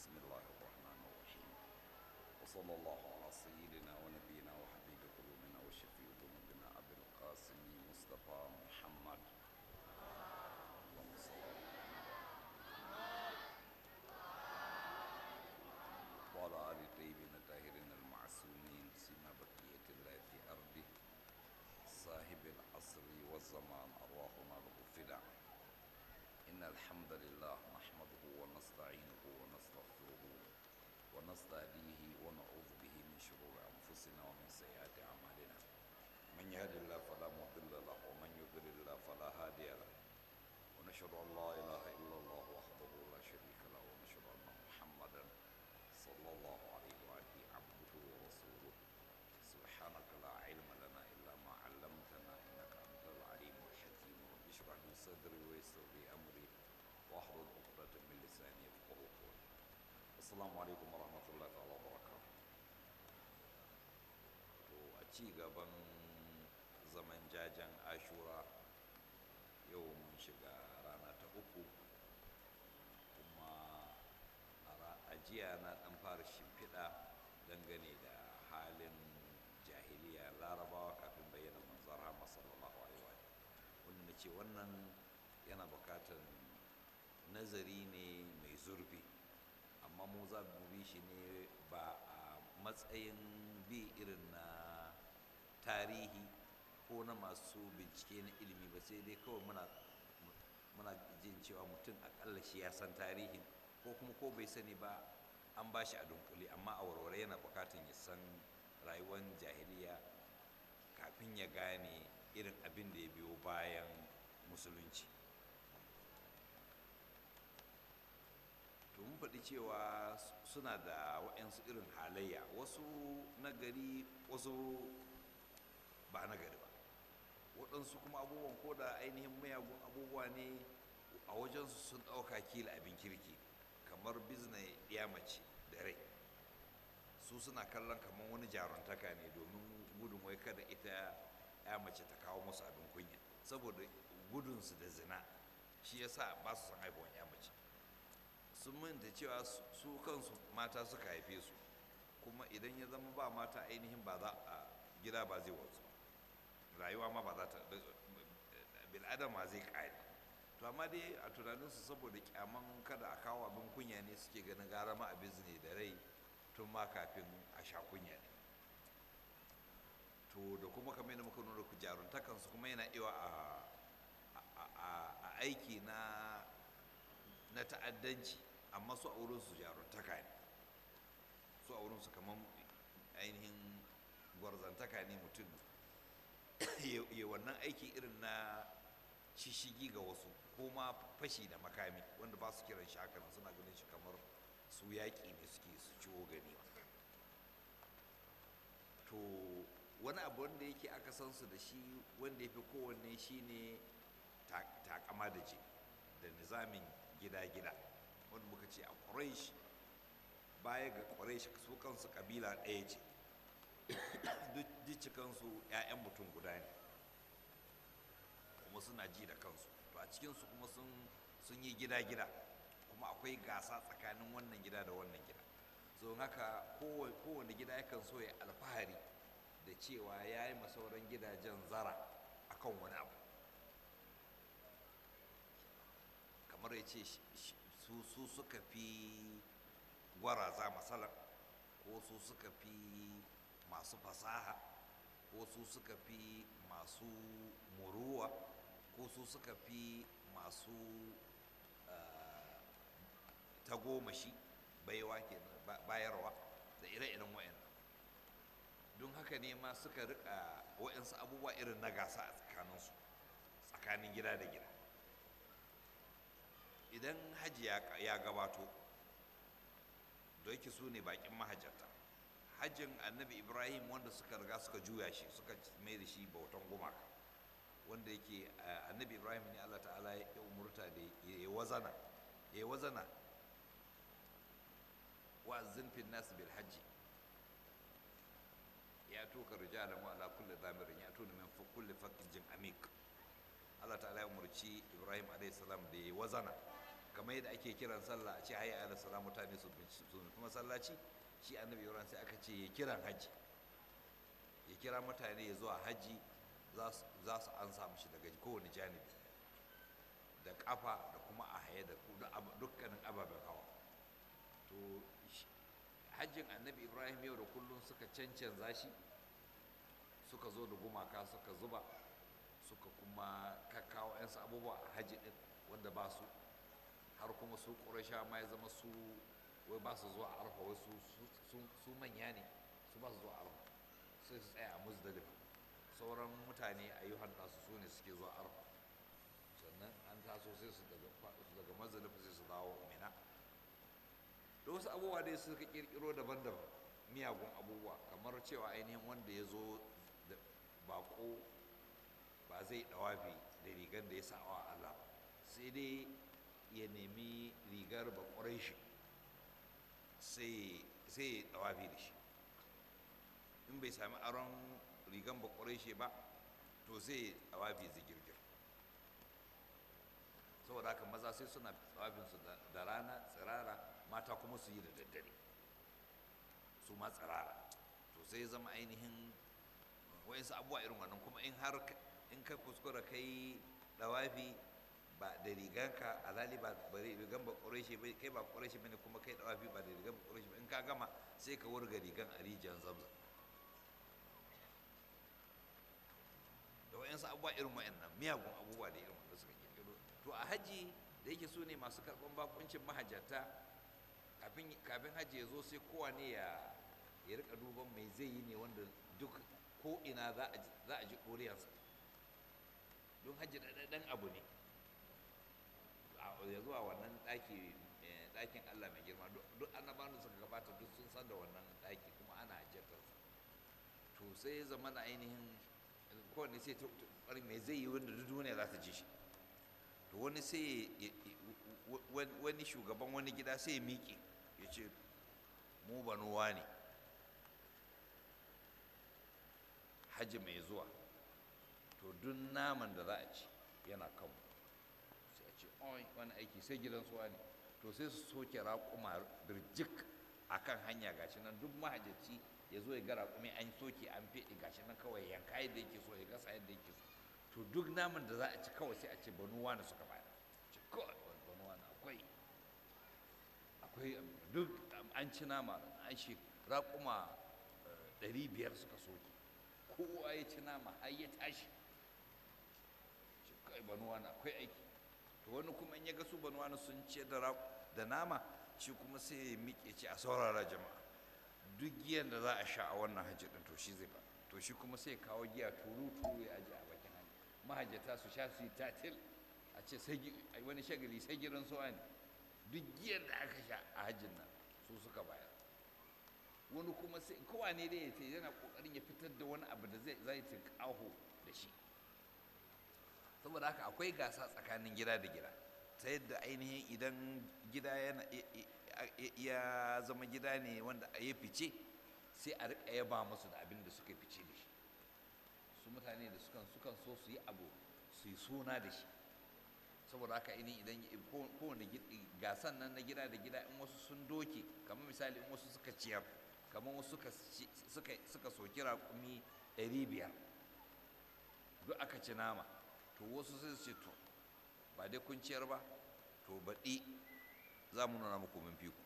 بسم الله الرحمن الرحيم وصلى الله على سيدنا ونبينا وحبيب قلوبنا وشفيع ذنوبنا أبي القاسم مصطفى محمد اللهم صل على وعلى آل الطيبين الطاهرين المعصومين سيما بقية الله في أرضه صاحب العصر والزمان أرواحنا له فداء إن الحمد لله نحمده ونستعينه ونستغفره ونستهديه ونعوذ به من شرور أنفسنا ومن سيئات أعمالنا من يهد الله فلا مضل له ومن يضلل الله فلا هادي له ونشهد أن لا إله إلا الله وحده لا شريك له ونشهد أن محمدا صلى الله عليه وآله عبده ورسوله سبحانك لا علم لنا إلا ما علمتنا إنك أنت العليم الحكيم رب اشرح لي صدري ويسر لي أمري واحلل عقدة من لساني يفقهوا قولي السلام عليكم ورحمة الله تعالى وبركاته to a ci gaban zaman jajen ashura yau mun shiga rana ta uku kuma a jiya na dan fara shimfiɗa dangane da halin jahiliya larabawa kafin bayyana manzon rahama sallallahu alaihi wa wanda na ce wannan yana bukatar nazari ne mai zurfi amma mu za mu bi shi ne ba a matsayin bi irin na tarihi ko na masu bincike na ilimi ba sai dai kawai muna muna jin cewa mutum akalla shi ya san tarihin ko kuma ko bai sani ba an ba shi a dunkule amma a warware yana bukatun ya san rayuwar jahiliya kafin ya gane irin abin da ya biyo bayan musulunci to mun faɗi cewa suna da waɗansu irin halayya wasu nagari wasu ba nagari ba waɗansu kuma abubuwan ko da ainihin mayagun abubuwa ne a wajensu sun ɗauka kila abin kirki kamar bizna ya mace da rai su suna kallon kamar wani jaruntaka ne domin gudun wai kada ita ya mace ta kawo musu abin kunya saboda gudunsu da zina shi yasa ba su san haifuwan ya mace sun manta cewa su kansu mata suka haife su kuma idan ya zama ba mata ainihin ba za a gida ba zai wanzu rayuwa ma ba za ta bil'adama zai ƙare to amma dai a tunaninsu saboda kyaman kada a kawo abin kunya ne suke ganin gara ma abin ne da rai tun ma kafin a sha kunya ne to da kuma kamar yadda muka nuna ku jaruntakansu kuma yana iya a aiki na na ta'addanci amma su a wurinsu jaruntaka ne su a wurinsu kamar ainihin gwarzantaka ne mutum ya wannan aiki irin na shishigi ga wasu ko ma fashi da makami wanda ba su kiran shi haka suna ganin shi kamar su yaƙi ne suke su ciwo gani to wani abu wanda yake aka san su da shi wanda ya fi kowanne shi ne takama da ji da nizamin gida-gida wanda muka ce a ƙwarish baya ga ƙwarish su kansu ƙabila ɗaya ce duk cikansu 'ya'yan mutum guda ne kuma suna ji da kansu to a cikinsu kuma sun yi gida-gida kuma akwai gasa tsakanin wannan gida da wannan gida so haka kowane gida yakan so ya alfahari da cewa ya yi masauran gidajen zara akan wani abu kamar ya ce su suka fi gwaraza masalar ko su suka fi masu fasaha ko su suka fi masu muruwa ko su suka fi masu tagomashi baiwa ke bayarwa da ire-iren wa'in don haka ne ma suka rika wa'insu abubuwa irin na gasa a tsakaninsu tsakanin gida da gida idan hajji ya gabato da yake su ne bakin mahajjata hajjin annabi ibrahim wanda suka riga suka juya shi suka mai da shi bautan gumaka wanda yake annabi ibrahim ne allah ta'ala ya umurta da ya wazana ya wazana wa zinfin nasu bil hajji ya tuka rijalan wa ala kulli zamirin ya tuna min kulli fakkin jin amik allah ta'ala ya umurci ibrahim alayhi salam da ya wazana kamar yadda ake kiran sallah a ce hayya ala salam mutane su su kuma sallaci shi annabi ibrahim sai aka ce ya kiran haji ya kira mutane ya zuwa haji za su an samu shi daga kowane janibi da kafa da kuma a haye da dukkanin ababen hawa to hajjin annabi ibrahim yau da kullum suka cancanza shi suka zo da gumaka suka zuba suka kuma kakkawo 'yansu abubuwa a hajji ɗin wanda ba su har kuma su ƙurasha ma ya zama su wai ba su zuwa arfa wai su manya ne su ba su zuwa arfa sai su tsaya a muzdalifa sauran mutane a yi nasu su ne suke zuwa arfa sannan an taso sai su daga muzdalifa sai su dawo mina da wasu abubuwa dai suka kirkiro daban-daban miyagun abubuwa kamar cewa ainihin wanda ya zo da bako ba zai dawafi da rigar da ya sawa Allah sai dai ya nemi rigar bakwarai shi sai ya dawafi da shi in bai sami aron rigar bakwarai shi ba to sai ya dawafi zigirgir saboda haka maza sai suna dawafinsu da rana tsirara mata kuma su yi da daddare su ma tsirara to sai zama ainihin wayansu abubuwa irin wannan kuma in har in ka kuskura kai dawafi ba da riganka alali ba rigan ba ƙureshi ba kai ba ƙureshi bane kuma kai dawafi ba da rigan ba ƙureshi ba in ka gama sai ka wurga rigan a rijiyar zamzam da wayansu abubuwa irin wayannan miyagun abubuwa da irin wanda suka kirkiro to a haji da yake su ne masu karɓan bakuncin mahajjata kafin hajji ya zo sai kowane ya ya rika duban mai zai yi ne wanda duk ko ina za a ji ɗoriyarsa don hajji ɗan abu ne ya zuwa wannan ɗaki ɗakin Allah mai girma duk annabawan da suka gabata duk sun san da wannan ɗaki kuma ana hajjatarsa to sai ya zama na ainihin kowane sai ta mai zai yi wanda duk duniya za ta ji shi to wani sai wani shugaban wani gida sai ya miƙe ya ce mu banuwa ne hajji mai zuwa to duk naman da za a ci yana kanmu sai a ce oi wani aiki sai gidan suwa ne to sai su soke raƙuma birjik a kan hanya gashi nan duk mahajjaci ya zo ya ga raƙumi an soke an feɗe gashi nan kawai yanka yadda yake so ya gasa yadda yake so to duk naman da za a ci kawai sai a ce banuwa ne suka bayar ce kawai banuwa na akwai akwai duk an ci nama an shi raƙuma ɗari biyar suka soke kowa ya ci nama har ya tashi ce kai banuwa na akwai aiki to wani kuma in ya ga su banuwa na sun ce da nama shi kuma sai ya miƙe ce a saurara jama'a duk giyan da za a sha a wannan hajji ɗin to shi zai ba to shi kuma sai kawo giya turu turu ya aji a bakin hanya mahajjata su sha su yi tatil a ce wani shagali sai gidan suwa ne duk giyan da aka sha a hajjin nan su suka bayar wani kuma sai kowa ne dai ya yana kokarin ya fitar da wani abu da zai zai tinkaho da shi saboda haka akwai gasa tsakanin gida da gida ta yadda ainihin idan gida yana ya zama gida ne wanda ya fice sai a riƙa yaba musu da abin da suka fice da shi su mutane da sukan sukan so su yi abu su yi suna da shi saboda haka ini idan kowane gasan nan na gida da gida in wasu sun doke kamar misali in wasu suka ciyar kamar wasu suka suka soki raƙumi ɗari biyar duk aka ci nama to wasu sai su ce to ba dai kun ciyar ba to baɗi za mu nuna muku mun fi ku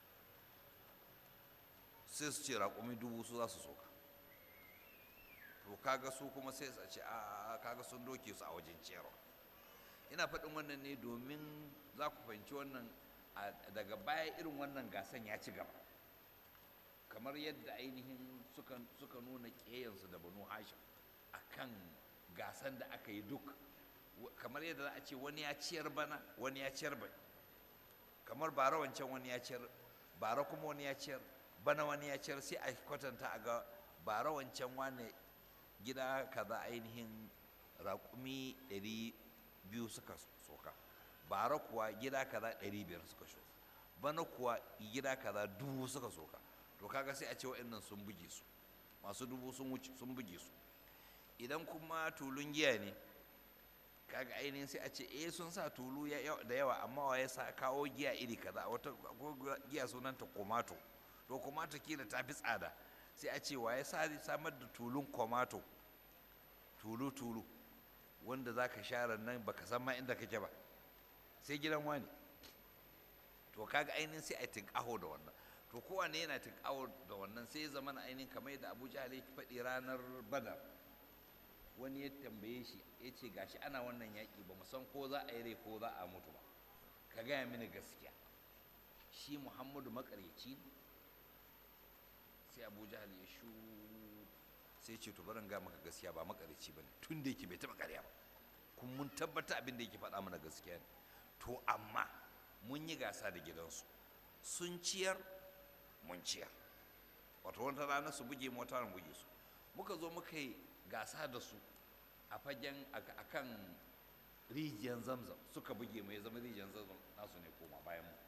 sai su ce raƙumi dubu su za su soka to kaga su kuma sai su ce a kaga sun doke su a wajen ciyarwa ina faɗin wannan ne domin za ku fahimci wannan daga baya irin wannan gasan ya ci gaba kamar yadda ainihin suka nuna ƙeyansu da banu hashim a kan gasan da aka yi duk kamar yadda za a ce wani ya ciyar bana wani ya ciyar bai kamar bara wancan wani ya ciyar bara kuma wani ya ciyar bana wani ya ciyar sai a kwatanta a ga bara wancan wani gida kaza ainihin raƙumi ɗari biyu suka soka bara kuwa gida kaza ɗari biyar suka soka bana kuwa gida kaza dubu suka soka to kaga sai a ce wa'annan sun buge su masu dubu sun wuce sun buge su idan kuma tulun giya ne kaga ainihin sai a ce eh sun sa tulu da yawa amma wa ya sa kawo giya iri kaza wata giya sunanta komato to komato kila ta fi tsada sai a ce wa ya sa samar da tulun komato tulu tulu wanda za ka share nan baka san ma inda kake ba sai gidan wani to kaga ainihin sai a tinkaho da wannan to kowane yana tinkaho da wannan sai ya zama na ainihin kamar yadda abu jahal ya faɗi ranar badar wani ya tambaye shi ya ce gashi ana wannan yaƙi ba san ko za a yi rai ko za a mutu ba ka gaya mini gaskiya shi muhammadu makaryaci ne sai abu jahal ya shu sai ce to barin ga maka gaskiya ba makaryaci ba ne tun da yake bai taɓa karya ba kuma mun tabbata abin da yake faɗa mana gaskiya ne to amma mun yi gasa da gidansu sun ciyar mun ciyar wato wata rana su buge mota mu buge su muka zo muka yi gasa da su a fagen a kan rijiyar zamzam suka buge mu ya zama rijiyar zamzam nasu ne koma bayan mu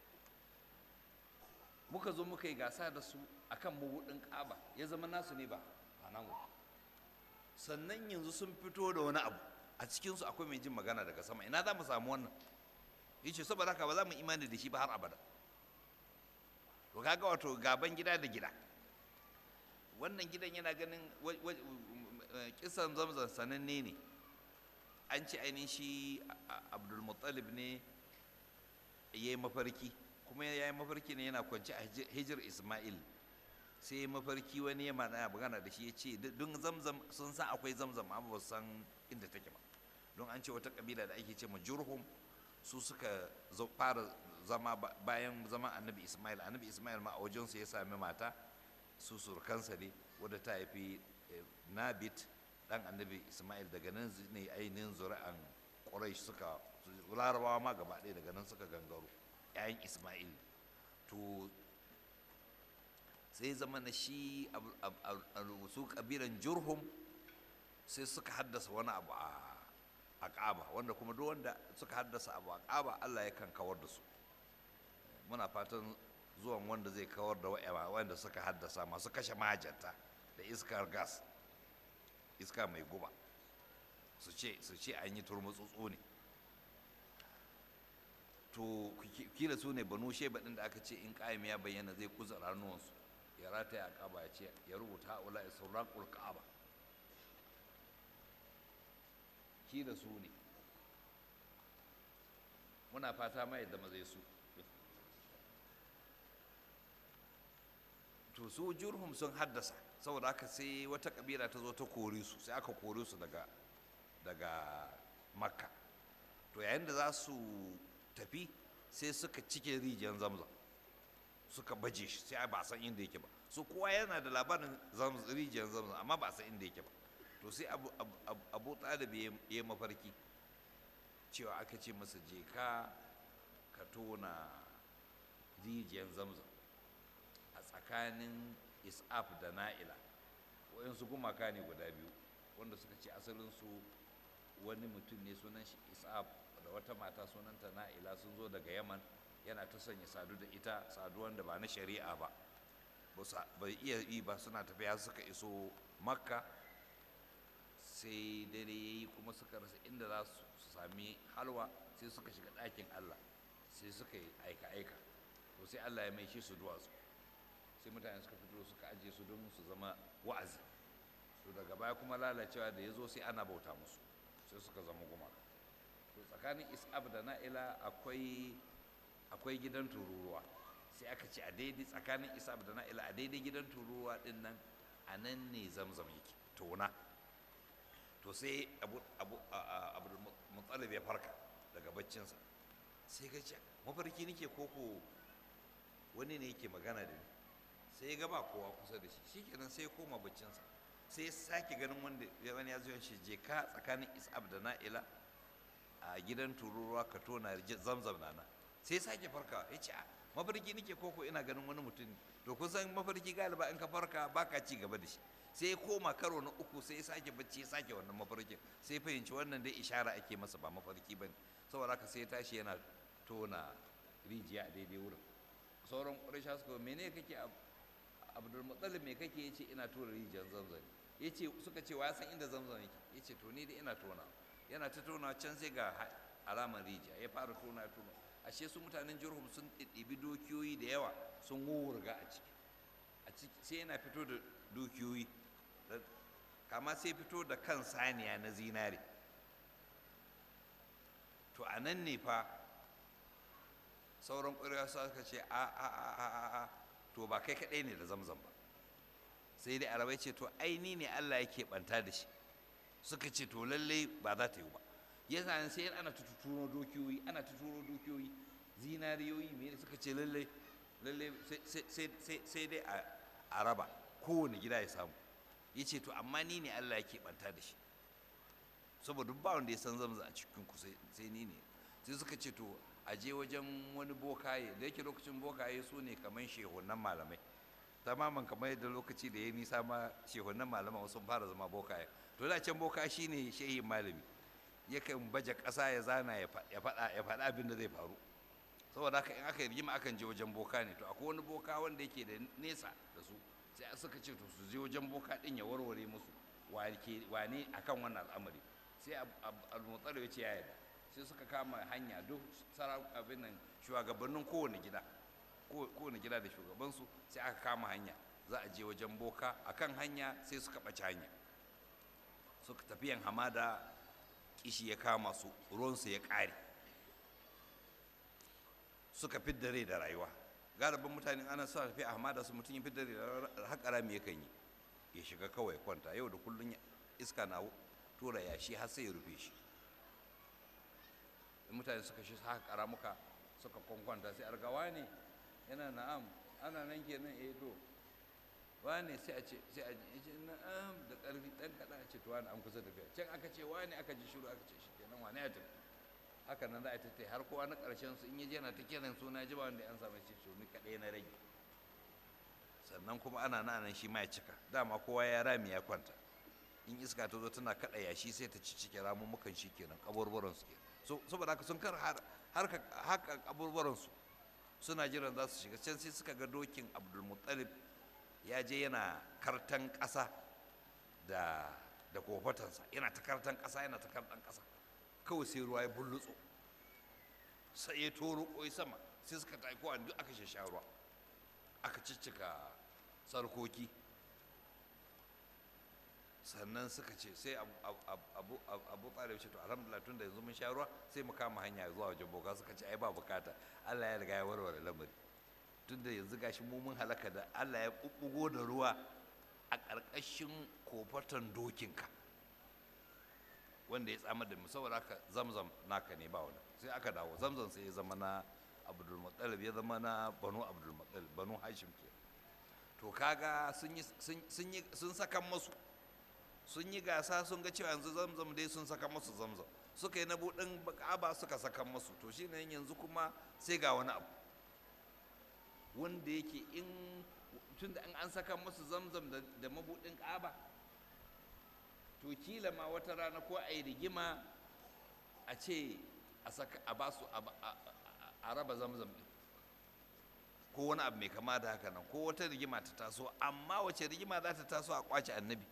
muka zo muka yi gasa da su a kan mabudin ƙaba ya zama nasu ne ba a nan sannan yanzu sun fito da wani abu a cikinsu akwai mai jin magana daga sama ina za mu samu wannan yace saboda haka ba za mu imani da shi ba har abada to kaga wato gaban gida da gida wannan gidan yana ganin kisan zamzam sananne ne an ce ainihin shi abdulmuttalib ne ya yi mafarki kuma ya yi mafarki ne yana kwanci a hijir ismail sai ya mafarki wani ya mana magana da shi ya ce don zamzam sun san akwai zamzam amma ba san inda take ba don an ce wata kabila da ake ce ma jurhum su suka fara zama bayan zama annabi ismail annabi ismail ma a wajensu ya sami mata su surkansa ne wadda ta haifi nabit dan annabi ismail daga nan ne ainihin zuri'an ƙurai suka larabawa ma gaba ɗaya daga nan suka gangaro 'ya'yan ismail to sai zama na shi su kabilan jurhum sai suka haddasa wani abu a ƙaba wanda kuma duk wanda suka haddasa abu a ƙaba allah yakan kawar da su muna fatan zuwan wanda zai kawar da wanda suka haddasa masu kashe mahajjata da iskar gas iska mai guba su ce su ce an yi turmutsutsu ne to kila su ne banu sheba din da aka ce in ƙa'im ya bayyana zai kuza ranuwansu ya rataya a ƙaba ya ce ya rubuta haula ya surraƙul ka'aba kila su ne muna fata mai da zai su to su jurhum sun haddasa saboda haka sai wata kabila ta zo ta kore su sai aka kore su daga daga makka to yayin da za su tafi sai suka cike rijiyar zamzam suka baje shi sai ba san inda yake ba su kowa yana da labarin rijiyar zamzam amma ba san inda yake ba to sai abu, abu, abu talib ya yi mafarki cewa aka ce masa je ka ka tona rijiyar zamzam a tsakanin is'af da na'ila waɗansu gumaka ne guda biyu wanda suka ce asalinsu wani mutum ne sunan shi is'af da wata mata sunanta na'ila sun zo daga yaman yana ta sanya sadu da ita saduwan da ba na shari'a ba bai iya yi ba suna tafiya suka iso makka sai dare ya yi kuma suka rasa inda za su sami halwa sai suka shiga ɗakin allah sai suka yi aika-aika to sai allah ya mai shi su duwatsu sai mutane suka fito suka ajiye su don su zama wa'azi to daga baya kuma lalacewa da ya zo sai ana bauta musu sai suka zama gumaka to tsakanin is'ab da na'ila akwai akwai gidan tururuwa sai aka ce a daidai tsakanin is'ab da na'ila a daidai gidan tururuwa din nan a nan ne zamzam yake tona to sai abu abu abu mutsalib ya farka daga baccinsa sai ga ce mafarki nake koko wani ne yake magana da ni sai ya gaba kowa kusa da shi shikenan sai ya koma baccinsa sai ya sake ganin wanda wani ya zuwa shi je ka tsakanin is'ab da na'ila a gidan tururuwa ka tona zamzam na nan sai ya sake farka ya ce mafarki nake koko ina ganin wani mutum to kun san mafarki galiba in ka farka baka ci gaba da shi sai ya koma karo na uku sai ya sake bacci ya sake wannan mafarkin sai fahimci wannan dai ishara ake masa ba mafarki bane saboda haka sai ya tashi yana tona rijiya a daidai wurin sauran ƙuraisha suka mene kake abdulmutsalib me kake ya ce ina tona rijiyar zamzam ya ce suka ce wa san inda zamzam yake ya ce to ni da ina tona yana ta tona can sai ga alamar rijiya ya fara tona ya tona ashe su mutanen jirhum sun ɗiɗɗibi dukiyoyi da yawa sun wurga a ciki a ciki sai yana fito da dukiyoyi kama sai fito da kan saniya na zinare to a nan ne fa sauran ƙwarewa suka ce a a a a a to ba kai kaɗai ne da zamzam ba sai dai arabai ce to aini ne allah yake ɓanta da shi suka ce to lallai ba za ta yi ba yasa sai ana tuturo dukiyoyi ana tuturo dukiyoyi zinariyoyi me suka ce lallai lallai sai dai a raba kowane gida ya samu ya ce to amma ni ne allah yake ɓanta da shi saboda ba wanda ya san zamza a cikin ku sai ni ne sai suka ce to a je wajen wani bokaye da yake lokacin bokaye su ne kamar shehunan malamai tamaman kamar yadda lokaci da ya nisa ma shehunan malaman sun fara zama bokaye to da can boka shine shehin malami yakan baje ƙasa ya zana ya faɗa ya faɗa abin da zai faru saboda haka in aka yi rigima akan je wajen boka ne to akwai wani boka wanda yake da nesa da su sai suka ce to su je wajen boka din ya warware musu wane akan wannan al'amari sai al-mutsar ya ce ya yarda sai suka kama hanya duk sara abin nan shugabannin kowane gida kowane gida da shugabansu sai aka kama hanya za a je wajen boka akan hanya sai suka ɓace hanya suka tafiyan hamada kishi ya kama su ruwansu ya ƙare suka fidda rai da rayuwa galibin mutane ana sa tafiya a hamada su mutum ya fidda rai da haƙa rami yakan yi ya shiga kawai kwanta yau da kullum iska na tura yashi har sai ya rufe shi mutane suka shi haka karamuka suka kwankwanta sai argawa ne yana na'am ana nan kenan eh to wane sai a ce sai a ce na'am da ƙarfi ɗan kaɗan a ce to wani an kusa tafiya can aka ce wane aka ji shiru aka ce shi kenan wane ya tafi haka nan za a tattai har kowa na ƙarshen su in ya je na ta kiran suna ji ba wanda an samu ce ni kaɗai na rage sannan kuma ana nan shi ma ya cika dama kowa ya rami ya kwanta in iska ta zo tana kaɗa yashi sai ta ci cike ramummukan shi kenan kaburburan su kenan saboda haka sun kar haka kaburburan su suna jiran za su shiga can sai suka ga dokin abdulmuttalib ya je yana kartan ƙasa da da kofatansa yana ta kartan ƙasa yana ta kartan ƙasa kawai sai ruwa ya bullutso sai ya toro ƙoi sama sai suka taiko a duk aka sha ruwa aka ciccika sarkoki sannan suka ce sai abu abu tsare ce to alhamdulillah tun da yanzu mun sha ruwa sai mu kama hanya zuwa wajen boka suka ce ai ba bukata Allah ya riga ya warware lamari tun da yanzu gashi mu mun halaka da Allah ya bubbugo da ruwa a ƙarƙashin kofatan dokinka wanda ya tsamar da mu saboda haka zamzam naka ne ba wani sai aka dawo zamzam sai ya zama na abdul muttalib ya zama na banu abdul muttalib banu hashim ke to kaga sun yi sun yi sun saka masu sun yi gasa sun ga cewa yanzu zamzam dai sun saka masu zamzam suka yi na buɗin ka'aba suka saka masu to shi ne yanzu kuma sai ga wani abu wanda yake in tun da an saka masu zamzam da mabuɗin ka'aba to kila ma wata rana ko a yi rigima a ce a saka a ba su a raba zamzam ɗin ko wani abu mai kama da haka nan ko wata rigima ta taso amma wace rigima za ta taso a kwace annabi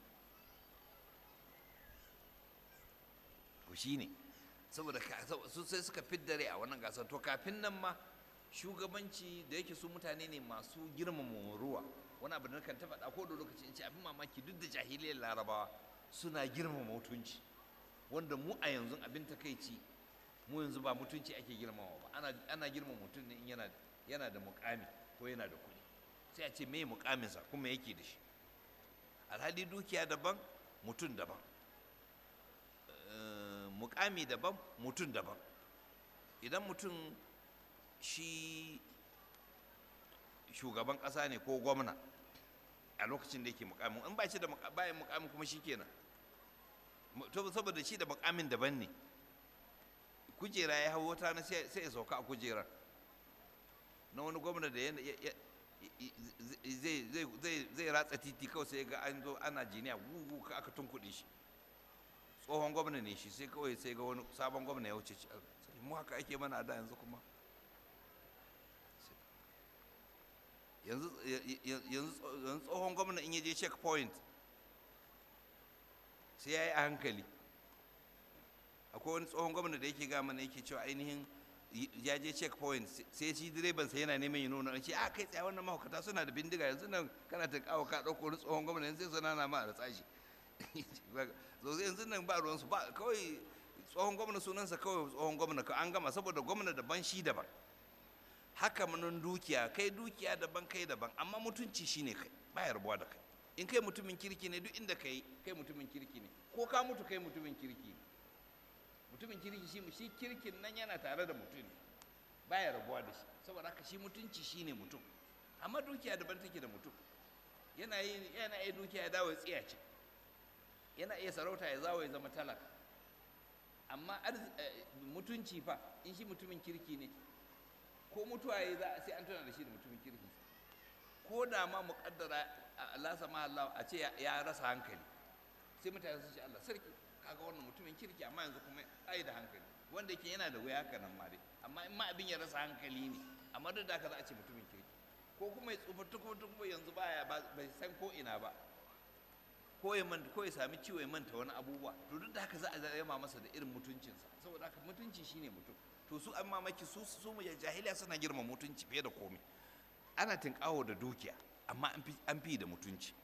to shi ne saboda su sai suka fidda rai a wannan gasar to kafin nan ma shugabanci da yake su mutane ne masu girmama ruwa wani abu da kan ta faɗa ko da lokaci in ce abin mamaki duk da jahiliyar larabawa suna girmama mutunci wanda mu a yanzu abin takaici mu yanzu ba mutunci ake girmama ba ana ana girmama mutum ne in yana yana da mukami ko yana da kuɗi sai a ce me mukaminsa kuma yake da shi alhali dukiya daban mutum daban mukami daban mutum daban idan mutum shi shugaban ƙasa ne ko gwamna a lokacin da yake mukamin in ba shi da bayan mukamin kuma shi kenan saboda shi da mukamin daban ne kujera ya hau wata na sai ya sauka a kujerar na wani gwamna da zai ratsa titi kawai sai ga an zo ana jiniya gugu ka aka tunkuɗe shi tsohon gwamna ne shi sai kawai sai ga wani sabon gwamna ya wuce mu haka ake mana a da yanzu kuma yanzu tsohon gwamna in ya je checkpoint sai ya yi a hankali akwai wani tsohon gwamna da yake gama ne yake cewa ainihin ya je checkpoint sai shi direban sai yana neman ya nuna ce a kai tsaye wannan mahaukata suna da bindiga yanzu nan kana ta kawo ka ɗauko wani tsohon gwamna yanzu sai suna na ma a tsashi so yanzu nan ba ruwansu ba kawai tsohon gwamna sunansa kawai tsohon gwamna an gama saboda gwamna daban shi daban haka manin dukiya kai dukiya daban kai daban amma mutunci shine kai ba yarbuwa da kai in kai mutumin kirki ne duk inda kai kai mutumin kirki ne ko ka mutu kai mutumin kirki ne mutumin kirki shi shi kirkin nan yana tare da mutum ne baya rabuwa da shi saboda haka shi mutunci shine mutum amma dukiya daban take da mutum yana yi yana iya dukiya ya dawo ya tsiya ce yana iya sarauta ya zawo ya zama talaka amma mutunci fa in shi mutumin kirki ne ko mutuwa ya za sai an tuna da shi da mutumin kirki ko da ma muƙaddara Allah sama Allah a ce ya rasa hankali sai mutane su ce Allah sarki kaga wannan mutumin kirki amma yanzu kuma ai da hankali wanda yake yana da wuya haka nan ma dai amma in ma abin ya rasa hankali ne amma duk da haka za a ce mutumin kirki ko kuma ya tsufa tukuba tukuba yanzu baya bai san ko ina ba ko ya manta ko ya sami ciwo ya manta wani abubuwa to duk da haka za a yama masa da irin mutuncinsa saboda haka mutunci shine mutum to su an mamaki su su mu jahiliya suna girma mutunci fiye da komai ana tinkawo da dukiya amma an fi da mutunci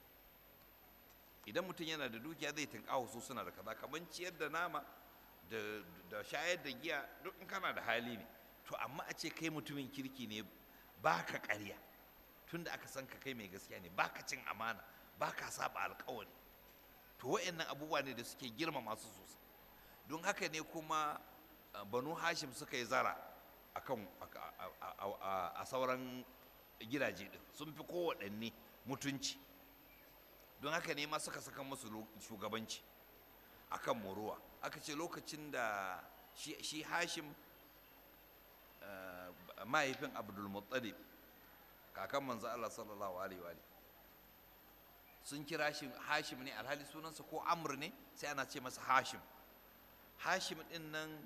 idan mutum yana da dukiya zai tinkawo su suna da kaza kamar ciyar da nama da shayar da giya duk in kana da hali ne to amma a ce kai mutumin kirki ne baka ƙarya tunda aka san ka kai mai gaskiya ne baka cin amana baka saba alkawari to wa'annan abubuwa ne da suke girma masu sosai don haka ne kuma banu hashim suka yi zara akan a sauran gidaje din sun fi kowaɗanne mutunci don haka ne ma suka saka musu shugabanci akan muruwa aka ce lokacin da shi hashim mahaifin abdulmuttalib kakan manzo Allah sallallahu alaihi wa sun kira shi hashim ne alhali sunansa ko amr ne sai ana ce masa hashim hashim din nan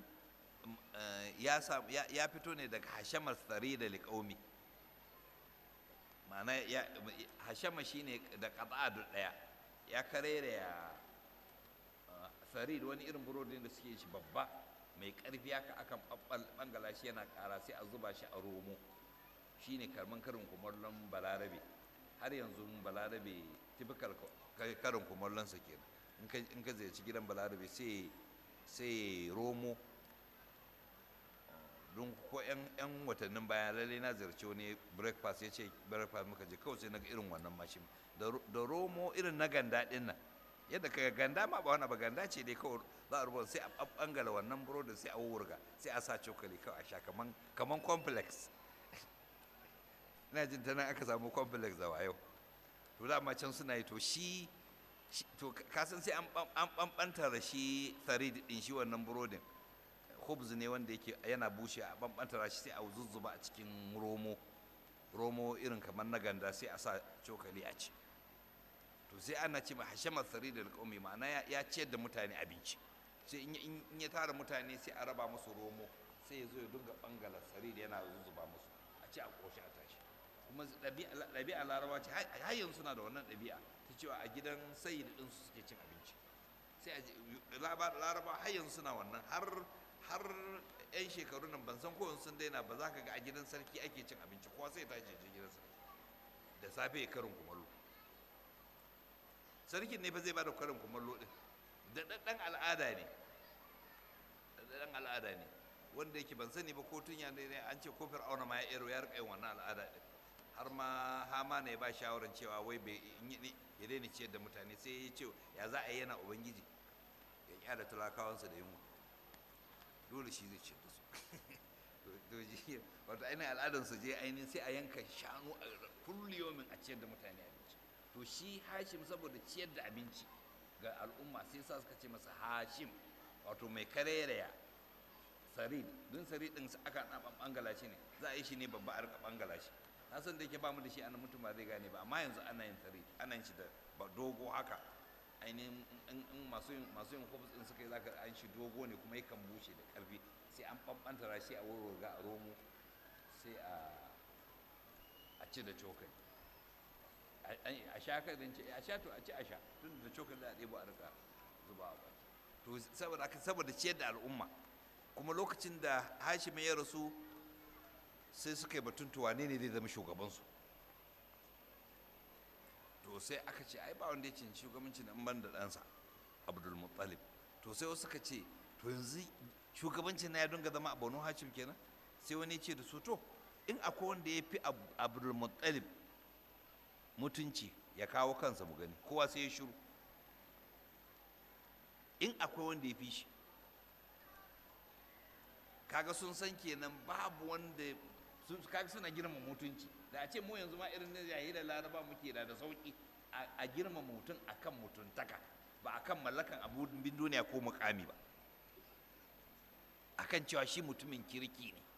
ya fito ne daga hashamar tsari da liƙaumi ma'ana hashama shine da ƙaba'adu ɗaya ya karere ya sarid wani irin burodin da suke shi babba mai ƙarfi haka akan ɓangala shi yana ƙara sai a zuba shi a romo shine karman karin kumallon balarabe har yanzu balarabe typical karin kumallonsa kenan in ka ziyarci gidan balarabe sai romo don ko yan watannin baya lalle na ziyarci wani breakfast ya ce breakfast muka je kawai sai na ga irin wannan mashin da romo irin na ganda din nan yadda ka ganda ma ba wani ba ganda ce dai kawai za a rubuta sai a bangala wannan burodin sai a wurga sai a sa cokali kawai a sha kaman kaman complex ina jin ta nan aka samu complex da wayo to da ma can suna yi to shi to kasan sai an bambanta da shi tsarid din shi wannan burodin hubz ne wanda yake yana bushe a bambanta shi sai a zuzzuba a cikin romo romo irin kamar na ganda sai a sa cokali a ci to sai ana ce ma hashama tsari da alƙawmi ma'ana ya ciyar da mutane abinci sai in ya tara mutane sai a raba musu romo sai ya zo ya dinga bangala tsari da yana zuzzuba musu a ci a ƙoshi a tashi kuma ɗabi'a larabawa ce har yanzu suna da wannan ɗabi'a ta cewa a gidan sayi da ɗinsu suke cin abinci sai a laraba har yanzu suna wannan har har 'yan shekaru nan ban san ko sun daina ba za ka ga a gidan sarki ake cin abinci kowa sai tashi je gidan sarki da safe ya karin kumallo sarkin ne fa zai bada karin kumallo din da ɗan al'ada ne ɗan al'ada ne wanda yake ban sani ba ko tun ya ne an ce ko fir'auna ma ya ero ya rika yin wannan al'ada din har ma hama ne ba shawaran cewa wai bai ya daina ciyar da mutane sai ya ce ya za a yi yana ubangiji ya kyara talakawansa da yunwa dole shi zai ciyar da su wato ainihin al'adar su je ainihin sai a yanka shanu a kulliyomin a ciyar da mutane abinci to shi hashim saboda ciyar da abinci ga al'umma sai sa suka ce masa hashim wato mai kareraya sarid don sarid din aka na bangala shi ne za a yi shi ne babba a rika bangala shi na san da yake ba mu da shi ana mutum ba zai gane ba amma yanzu ana yin sarid ana yin shi da dogo haka ainihin in masu yin masu yin hobs din suka yi zaka an shi dogo ne kuma yakan bushe da karfi sai an bambanta shi a wurwurga a romo sai a a ci da cokali a sha ka zan ce a sha to a ci a sha tun da cokali da a ɗebo a rika zuba a baki to saboda haka saboda ciyar da al'umma kuma lokacin da hashim ya rasu sai suka yi batun to wane ne zai zama shugabansu to sai aka ce ai ba wanda ya cin shugabanci na ban da ɗansa abdul muttalib to sai wasu suka ce to yanzu shugabancin na ya dinga zama a banu hashim kenan sai wani ya ce da su to in akwai wanda ya fi abdul muttalib mutunci ya kawo kansa mu gani kowa sai ya shiru in akwai wanda ya fi shi kaga sun san kenan babu wanda sun kaga suna girma mutunci da a ce mu yanzu ma irin na yayi da laraba muke da da sauki a girma mutum akan mutuntaka ba akan mallakan abun bin duniya ko mukami ba akan cewa shi mutumin kirki ne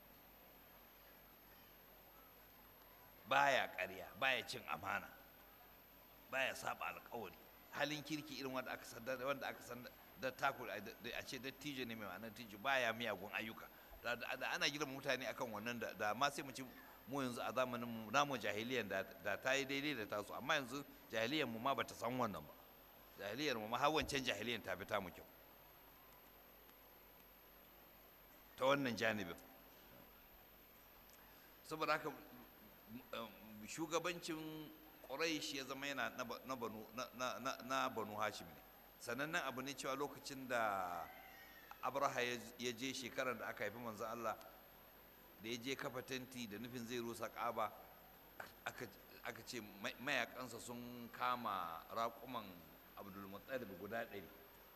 baya ƙarya baya cin amana baya saba alƙawari halin kirki irin wanda aka san wanda aka san da taku a ce dattijo ne mai ma'anar tijo baya miyagun ayyuka da ana girma mutane akan wannan da da ma sai mu ci mu yanzu a zamanin mu namu jahiliyan da da ta yi daidai da tasu amma yanzu jahiliyan mu ma bata san wannan ba jahiliyar mu ma har wancan jahiliyan ta fi ta mu kyau ta wannan janibin saboda haka shugabancin Quraysh ya zama yana na banu na banu Hashim ne sanannen abu ne cewa lokacin da Abraha ya je shekarar da aka haifi manzon Allah da ya je kafa tenti da nufin zai rusa Kaaba aka ce mayakansa sun kama raƙuman Abdul Muttalib guda ɗari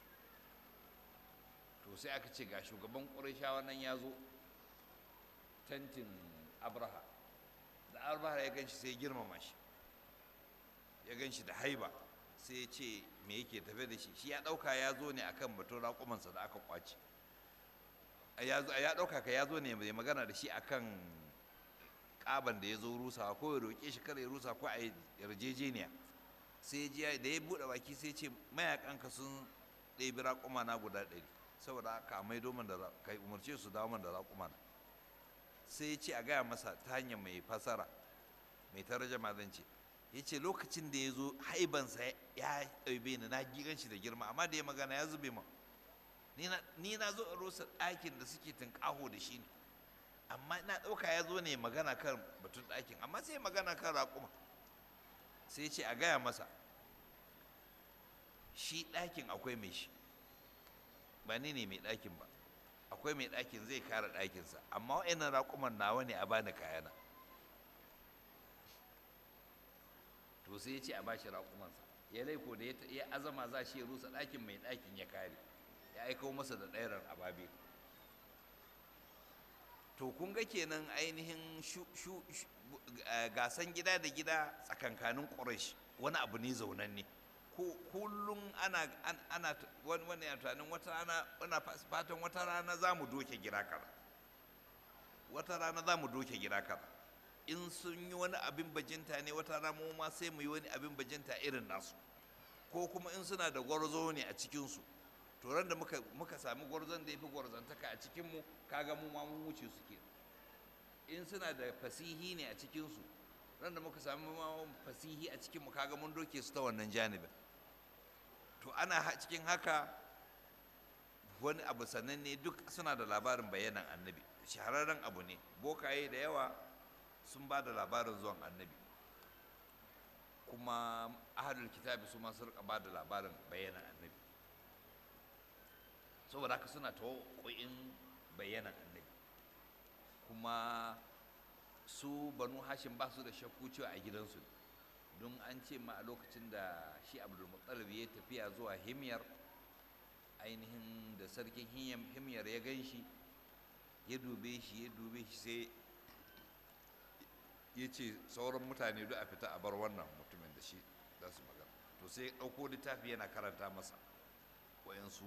to sai aka ce ga shugaban ƙurashawa nan ya zo tentin abraha da abraha ya ganshi sai ya girmama shi ya ganshi da haiba sai ya ce me yake tafe da shi shi ya ɗauka ya zo ne akan batun raƙumansa da aka kwace ya ɗauka ka ya zo ne mai magana da shi akan ƙaban da ya zo rusawa ko ya roƙe shi kar ya rusa ko a yarjejeniya sai ya da ya buɗe baki sai ce mayakanka sun ɗebi raƙuma na guda ɗari saboda haka mai domin da ka umarce su dawo man da raƙuma na sai ya ce a gaya masa ta hanyar mai fasara mai tarjama zan ce ya ce lokacin da ya zo haibansa ya ɗaube ni na gigan shi da girma amma da ya magana ya zube ma ni na zo a rusa ɗakin da suke tunƙaho da shi ne amma na ɗauka ya zo ne magana kan batun ɗakin amma sai magana kan raƙuma sai ya ce a gaya masa shi ɗakin akwai mai shi ba ni ne mai ɗakin ba akwai mai ɗakin zai kare ɗakinsa amma wa'annan raƙuman nawa ne a bani kayana to sai ya ce a bashi raƙumansa ya laiko da ya azama za shi ya rusa ɗakin mai ɗakin ya kare ya aiko masa da ɗairar ababe to kun ga kenan ainihin gasan gida da gida tsakankanin ƙurash wani abu ne zaunanne kullum ana ana wani ya tunanin wata rana wana fatan wata rana za mu doke gida kaza wata rana za mu doke gida kaza in sun yi wani abin bajinta ne wata rana mu ma sai mu yi wani abin bajinta irin nasu ko kuma in suna da gwarzo ne a cikinsu to ran da muka muka sami gwarzon da ya fi gwarzantaka a cikinmu kaga mu ma mun wuce su ke in suna da fasihi ne a cikinsu ran da muka sami fasihi a cikinmu kaga mun doke su ta wannan janibin to ana cikin haka wani abu sannan ne duk suna da labarin bayanan annabi shahararren abu ne bokaye da yawa sun ba da labarin zuwan annabi kuma ahalul kitabi su ma su rika ba da labarin bayanan annabi saboda haka suna ta ƙoƙin bayanan annabi kuma su banu hashim ba su da shakku cewa a gidansu don an ce ma a lokacin da shi abdulmuttalib ya tafiya zuwa himyar ainihin da sarkin himyar ya gan shi ya dube shi ya dube shi sai ya ce sauran mutane duk a fita a bar wannan mutumin da shi za su magana to sai ya ɗauko littafi yana karanta masa wayansu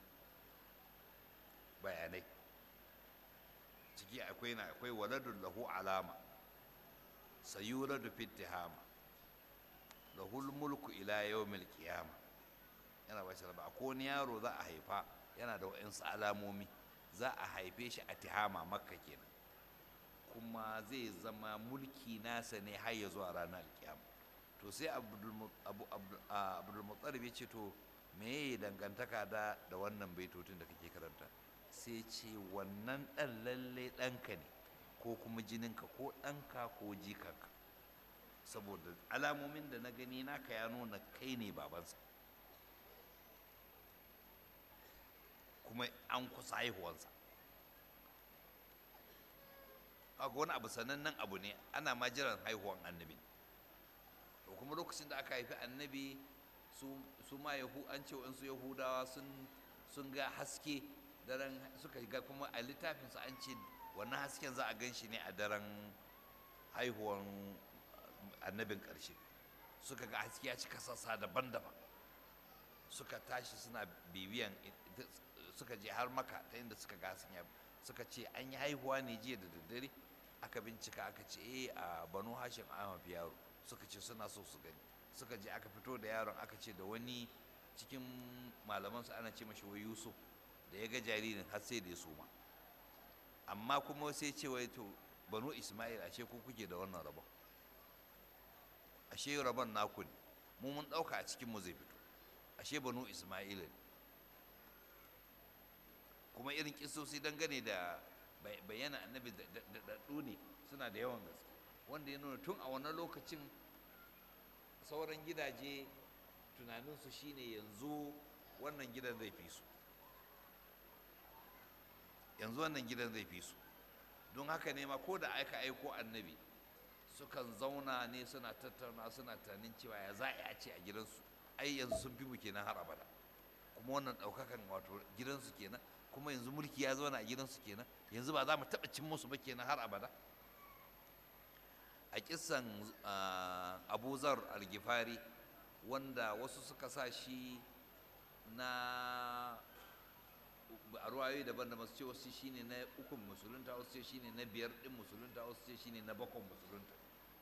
bayanai ciki akwai na akwai waladun lahu alama sayuradu fittihama lahul mulku ila yawmil qiyama yana ba shi raba akwai wani yaro za a haifa yana da wa'insu alamomi za a haife shi a tihama makka kenan kuma zai zama mulki nasa ne har ya zuwa ranar alkiyama to sai abdulmuttalib ya ce to me ya dangantaka da da wannan baitotun da kake karanta sai ce wannan ɗan lalle ɗanka ne ko kuma jininka ko ɗanka ko jikanka saboda alamomin da na gani naka ya nuna kai ne babansa kuma an kusa haihuwansa a wani abu sanannen abu ne ana ma jiran haihuwan annabi to kuma lokacin da aka haifi annabi su ma yahu an ce su yahudawa sun ga haske daren suka ga kuma a littafinsu an ce wannan hasken za a gan shi ne a daren haihuwan annabin ƙarshe suka ga haske ya cika sassa daban-daban suka tashi suna bibiyan suka je har maka ta inda suka ga hasken suka ce an yi haihuwa ne jiya da daddare aka bincika aka ce eh a banu hashin an yaro suka ce suna so su gani suka je aka fito da yaron aka ce da wani cikin malamansu ana ce mashi wai yusuf da ya ga jaririn har sai da ya suma amma kuma sai ce wai to banu ismail ashe ku kuke da wannan rabon ashe rabon naku ne mu mun ɗauka a cikin mu zai fito ashe banu ismail ne kuma irin kisosi dangane da bayyana annabi da daɗu ne suna da yawan gaske wanda ya nuna tun a wannan lokacin sauran gidaje tunaninsu shine yanzu wannan gidan zai fi su yanzu wannan gidan zai fi su don haka ne ma ko da aka aiko annabi sukan zauna ne suna tattauna suna tunanin cewa ya za a ce a gidansu ai yanzu sun fi mu kenan har abada kuma wannan ɗaukakan wato gidansu kenan kuma yanzu mulki ya zauna a gidansu kenan yanzu ba za mu taɓa cin musu ba kenan har abada a kisan abu zar algifari wanda wasu suka sa shi na a ruwayoyi daban da masu ce wasu shine na ukun musulunta wasu ce shine na biyar din musulunta wasu ce shine na bakon musulunta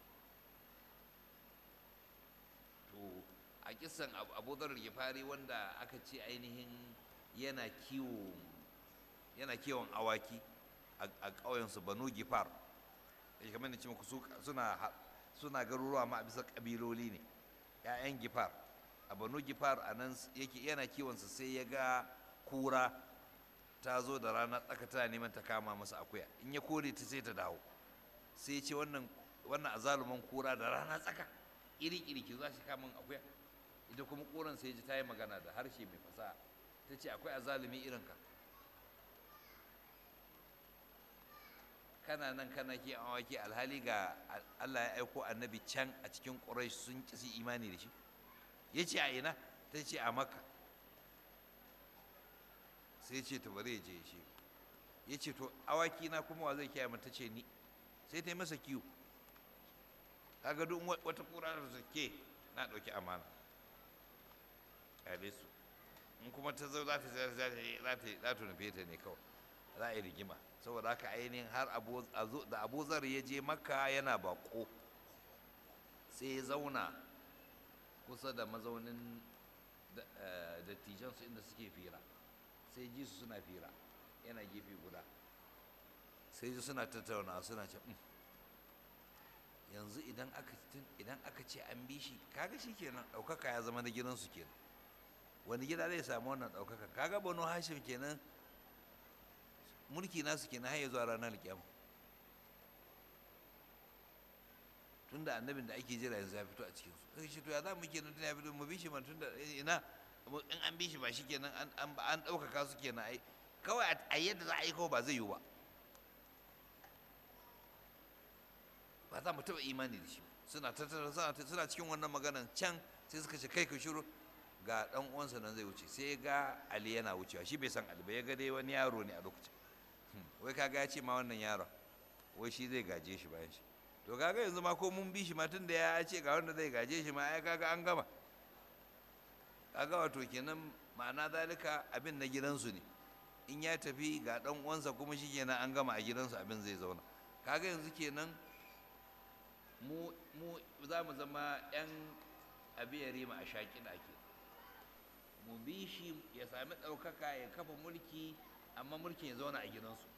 to a kisan abu zar algifari wanda aka ce ainihin yana kiwo yana kiwon awaki a ƙauyensu banu gifar da kamar da ce muku suna suna garuruwa ma a bisa ƙabiloli ne ‘ya'yan gifar a banu gifar a nan yake yana kiwonsa sai ya ga kura ta zo da rana tsaka tana neman ta kama masa akuya in ya kore ta sai ta dawo sai ya ce wannan wannan azaluman kura da rana tsaka iri iri ki za shi kama akuya ita kuma kuran sai ji ta yi magana da harshe mai fasaha ta ce akwai azalumi irin ka kana nan kana ke awaki alhali ga Allah ya aiko annabi can a cikin Quraysh sun kisi imani da shi ya ce a ina ta ce a maka sai ce ta bari ya je shi ya ce to awaki na kuma wa zai kiyaye ta ce ni sai ta yi masa kiwo kaga duk wata kura da ke na ɗauki amana ƙyale su in kuma ta zo za ta za ta nufe ta ne kawai za a yi rigima saboda haka ainihin har da abu zar ya je makka yana bako sai ya zauna kusa da mazaunin dattijansu inda suke fira sai ji su suna fira yana gefe guda sai ji suna tattauna suna ce yanzu idan aka ce an bi shi kaga shi kenan ɗaukaka ya zama na gidansu kenan wani gida zai samu wannan ɗaukaka kaga banu hashim kenan mulki nasu kenan har ya zuwa ranar kiyama tunda annabin da ake jira yanzu ya fito a cikin su sai shi to ya za mu kenan tun ya fito mu bi shi man tunda ina in an bi shi ba shi kenan an an ɗaukaka su kenan ai kawai a yadda za a yi kawai ba zai yiwu ba ba za mu taɓa imani da shi suna tattara suna cikin wannan maganan can sai suka ce kai ka shiru ga ɗan uwansa nan zai wuce sai ga ali yana wucewa shi bai san ali ba ya ga dai wani yaro ne a lokacin wai kaga ya ce ma wannan yaron wai shi zai gaje shi bayan shi to kaga yanzu ma ko mun bi shi ma tun da ya ce ga wanda zai gaje shi ma ai kaga an gama kaga wato kenan ma'ana zalika abin na gidansu ne in ya tafi ga ɗan uwansa kuma shi kenan an gama a gidansu abin zai zauna kaga yanzu kenan mu mu za mu zama 'yan abiyari ma a shaƙi ake mu bi shi ya sami ɗaukaka ya kafa mulki amma mulkin ya zauna a gidansu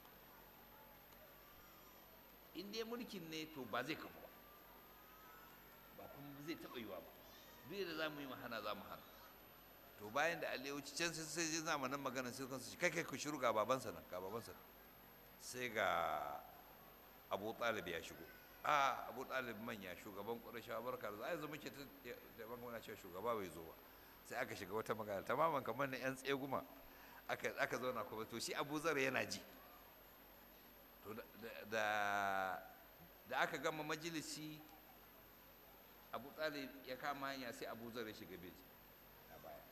in dai mulkin ne to ba zai kafa ba ba kuma zai taɓa yiwa ba duk da za mu yi hana za mu hana to bayan da ali ya wuce can sai sai jin zamanin magana sai kansu kai kai ku shiru ga babansa nan ga babansa nan sai ga abu talib ya shigo a abu talib manya shugaban ƙurashawa barka da yanzu muke ta da muna cewa shugaba bai zo ba sai aka shiga wata magana tamaman kamar na yan tseguma aka aka zauna kuma to shi abu zar yana ji to da da aka gama majalisi abu talib ya kama hanya sai abu zar ya shiga beji a baya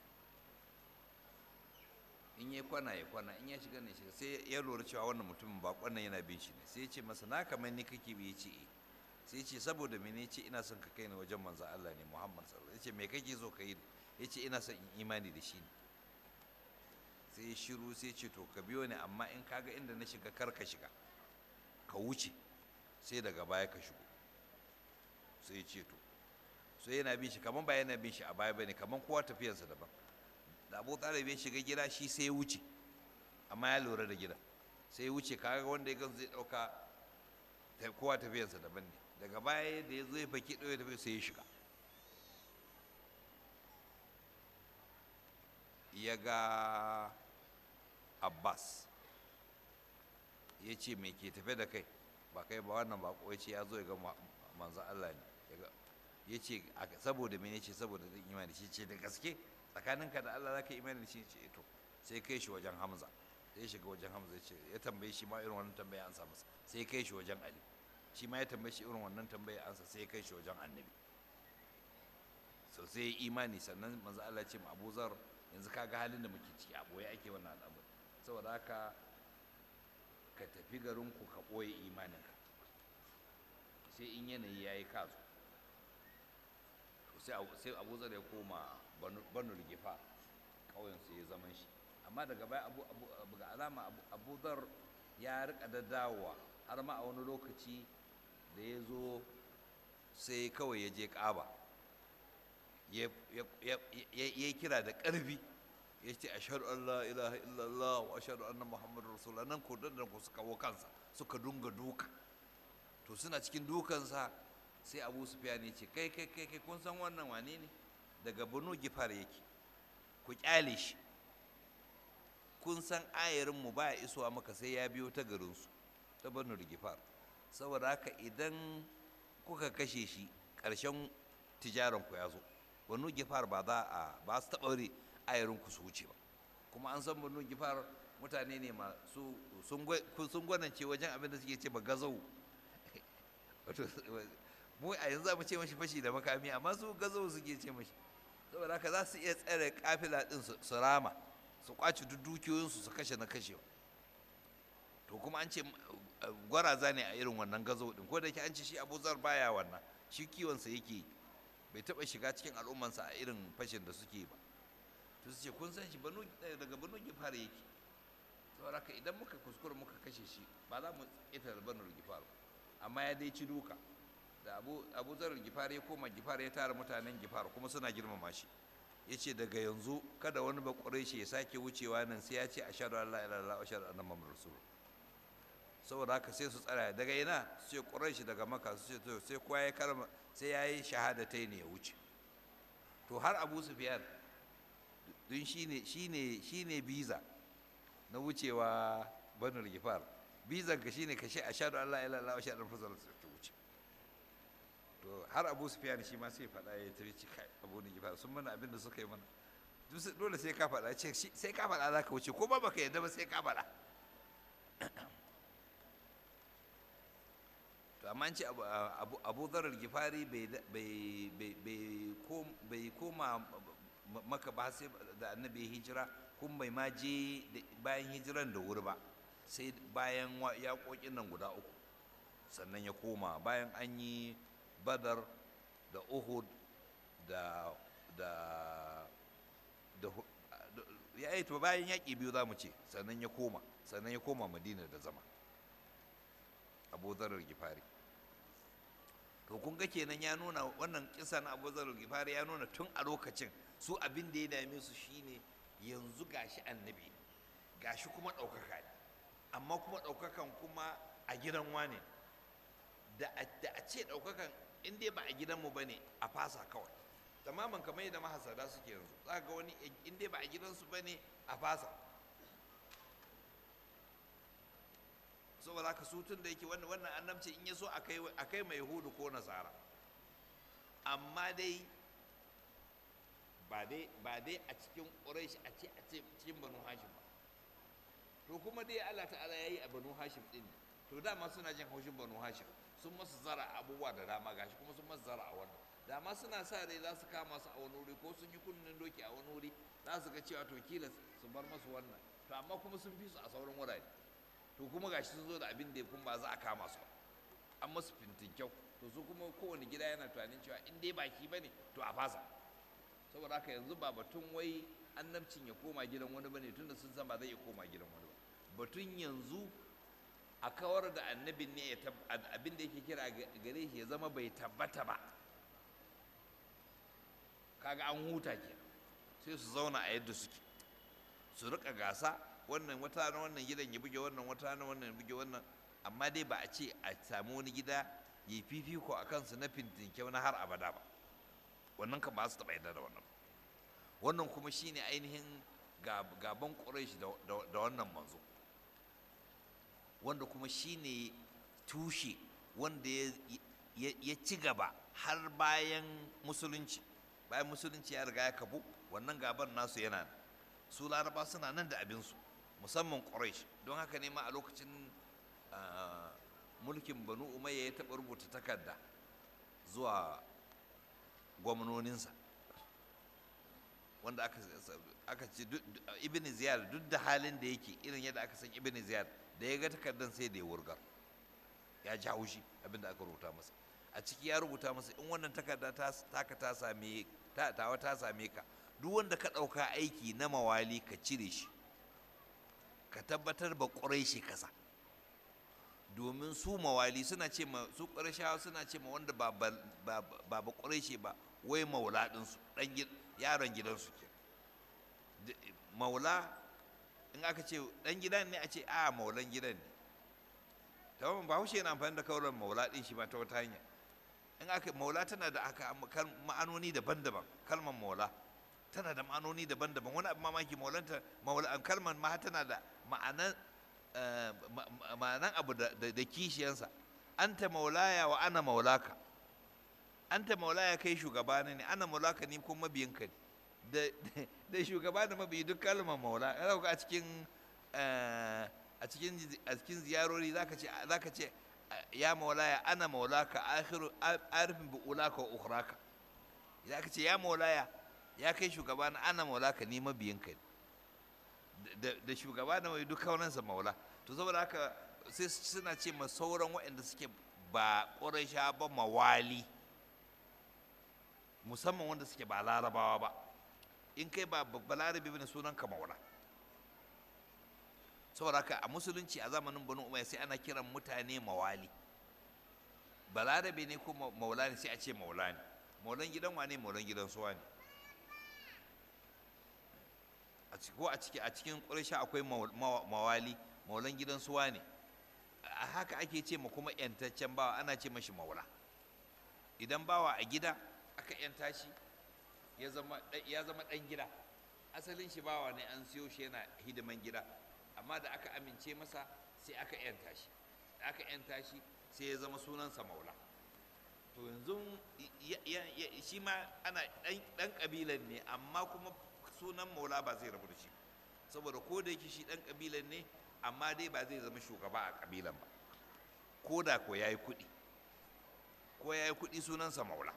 in ya kwana ya kwana in ya shiga ne shiga sai ya lura cewa wannan mutumin ba kwannan yana bin shi ne sai ya ce masa na kamar ni kake bi ya ce eh sai ya ce saboda mene ce ina son ka kai ni wajen manzo Allah ne Muhammad sallallahu alaihi wasallam ya ce me kake so ka yi ya ce ina son in imani da shi ne sai ya shiru sai ya ce to ka biyo ni amma in kaga inda na shiga kar ka shiga ka wuce sai daga baya ka shigo sai ya ce to sai yana bin shi kaman ba yana bin shi a baya bane kaman kowa tafiyarsa daban da abu talib ya shiga gida shi sai ya wuce amma ya lura da gida sai ya wuce kaga wanda ya gan zai dauka kowa tafiyarsa daban ne daga baya da ya zo ya faki ɗaya tafiya sai ya shiga ya ga abbas ya ce me ke tafe da kai ba kai ba wannan ba ya ce ya zo ya ga manzan allah ne ya ce saboda mene ce saboda zan imani shi ce da gaske tsakaninka da Allah zaka imani shi ce to sai kai shi wajen Hamza sai ya shiga wajen Hamza ya ce ya tambaye shi ma irin wannan tambaya an sa masa sai kai shi wajen Ali shi ma ya tambaye shi irin wannan tambaya an sa sai kai shi wajen Annabi so sai ya imani sannan manzo Allah ya ce ma Abu Zar yanzu kaga halin da muke ciki a boye ake wannan al'amari saboda haka ka tafi garin ku ka boye imaninka sai in yanayi yayi kazo sai abu zar ya koma banu rigifa ƙauyensu ya zaman shi amma daga baya abu ga alama abu zar ya rika da dawowa har ma a wani lokaci da ya zo sai kawai ya je ƙaba ya yi kira da ƙarfi ya ce ashhadu an la ilaha illallah wa ashhadu anna muhammadu rasulullah nan ko dan ku suka kawo kansa suka dunga duka to suna cikin dukansa sai abu sufiya ne ce kai kai kai kai kun san wannan wane ne daga banu gifar yake ku kyale shi kun san ayarinmu ba ya isowa maka sai ya biyo ta garinsu ta banu gifar saboda haka idan kuka kashe shi ƙarshen tijaranku ya zo banu gifar ba za a ba su taɓa ayarinku su wuce ba kuma an san banu gifar mutane ne masu sun gwanance wajen abin da suke ce ba gazau mu a yanzu za mu ce mashi fashi da makami amma su gazo suke ce mashi saboda haka za su iya tsare kafila din su rama su kwaci duk dukiyoyinsu su kashe na kashewa to kuma an ce gwaraza ne a irin wannan gazo din ko da ke an ce shi abu zar baya wannan shi kiwonsa yake bai taba shiga cikin al'ummansa a irin fashin da suke ba to su ce kun san shi daga banu gifar yake saboda haka idan muka kuskura muka kashe shi ba za mu ita da banu gifar amma ya dai ci duka da abu abu zarar gifar ya koma gifar ya tara mutanen gifar kuma suna girmama shi ya ce daga yanzu kada wani ba shi ya sake wucewa nan sai ya ce a shaɗu Allah ila Allah a shaɗu annan mamar rasul saboda haka sai su tsara daga ina su ce ƙurai daga maka su ce to sai kowa ya karma sai ya yi shahadatai ne ya wuce to har abu sufiyar don shi ne biza na wucewa banul gifar bizan ka shine ka shi a shaɗu Allah ila Allah a shaɗu annan mamar rasul to har abu sufiyan shi ma sai faɗa ya tafi ci kai abu ne gifar sun mana abin da suka yi mana dole sai ka faɗa ce sai ka faɗa za ka wuce ko ba baka yadda ba sai ka faɗa to amma ce abu zarar gifari bai koma maka ba sai da annabi hijira kun bai ma je bayan hijiran da wuri ba sai bayan yaƙoƙin nan guda uku sannan ya koma bayan an yi badar da uhud da da da ya yi bayan yaƙi biyu za mu ce sannan ya koma sannan ya koma madina da zama abu zarar gifari to kun ga kenan ya nuna wannan kisa na abu zarar gifari ya nuna tun a lokacin su abin da ya dame su shine yanzu gashi annabi gashi kuma ɗaukaka ne amma kuma ɗaukakan kuma a gidan wane da a ce ɗaukakan in dai ba a gidanmu ba ne a fasa kawai tamaman kamar yadda mahasada suke yanzu za ga wani in dai ba a gidansu ba ne a fasa saboda haka su tun da yake wannan annabci in ya so a kai mai hudu ko nasara amma dai ba dai a cikin ƙuraish a ce a ce cikin banu hashim ba to kuma dai allah ta'ala ya yi a banu hashim ɗin to dama suna jin haushin banu hashim sun masu zara abubuwa da dama gashi kuma sun masu zara a wannan dama suna sa rai za su kama su a wani wuri ko sun yi kunnen doki a wani wuri za su ga cewa to kila su bar masu wannan to amma kuma sun fi su a sauran wurare to kuma gashi sun zo da abin da kuma ba za a kama su an masu fintin kyau to su kuma kowane gida yana tunanin cewa in dai baki ba ne to a fasa saboda haka yanzu ba batun wai annabcin ya koma gidan wani bane tunda sun san ba zai iya koma gidan wani ba batun yanzu a kawar da annabin ne abin da yake kira gare shi ya zama bai tabbata ba kaga an huta ke sai su zauna a yadda suke su rika gasa wannan wata na wannan gidan ya buge wannan wata na wannan ya buge wannan amma dai ba a ce a samu wani gida ya yi fifiko a kansu na fintinkyau na har abada ba wannan kan ba su taɓa yadda da wannan wannan kuma shine ainihin gaban ƙuraish da wannan manzo wanda kuma shine tushe wanda ya ci gaba har bayan musulunci bayan musulunci ya riga ya kafu wannan gaban nasu yana su laraba suna nan da abinsu musamman quraish don haka ne ma a lokacin mulkin banu umayya ya taɓa rubuta takarda zuwa gwamnoninsa wanda aka ce ibn ziyar duk da halin da yake irin yadda aka san ibn ziyar da ya ga takardar sai da ya wurgar ya ji haushi abinda aka rubuta masa a ciki ya rubuta masa in wannan takarda taka ta same tawa ta same ka duk wanda ka ɗauka aiki na mawali ka cire shi ka tabbatar ba ƙurai shi kasa domin su mawali suna ce ma su ƙurashawa suna ce ma wanda ba ba ƙurai shi ba wai maula ɗinsu yaron gidansu ke maula in aka ce ɗan gidan ne a ce a maulan gidan ne tamam ba haushe yana amfani da kauran maula ɗin shi ba ta wata hanya in aka maula tana da aka ma'anoni daban-daban kalmar maula tana da ma'anoni daban-daban wani abu mamaki maulanta maula kalmar ma tana da ma'anan ma'anan abu da kishiyansa anta maulaya wa ana maulaka anta maulaya kai shugaba ne ana maulaka ni kuma mabiyinka ne da shugaba da mabiyi duk kalmar maula a cikin a cikin a cikin ziyarori zaka ce zaka ce ya maulaya ana maulaka akhiru arifin bi ulaka wa ukhraka zaka ce ya maulaya ya kai shugaba na ana maulaka ni mabiyinka ne da shugaba da mai duk kaunansa maula to saboda haka sai suna ce ma sauran waɗanda suke ba ƙuraisha ba mawali musamman wanda suke ba larabawa ba in kai ba balarabe bane sunan ka maula saboda haka a musulunci a zamanin banu umayya sai ana kiran mutane mawali balarabe ne ko maula ne sai a ce maula ne maulan gidan wane maulan gidan suwa ne ko a ciki a cikin ƙursha akwai mawali maulan gidan suwa ne a haka ake ce ma kuma yantaccen bawa ana ce mashi maula idan bawa a gida aka yanta shi ya zama ɗan gida asalin shi bawa ne an siyo shi yana hidiman gida amma da aka amince masa sai aka yanta shi da aka yanta shi sai ya zama sunansa maula to yanzu shi ma ana ɗan ƙabilan ne amma kuma sunan maula ba zai rabu da shi saboda ko da yake shi ɗan ƙabilan ne amma dai ba zai zama shugaba a ƙabilan ba ko da ko ya yi kuɗi ko ya yi kuɗi sunansa maula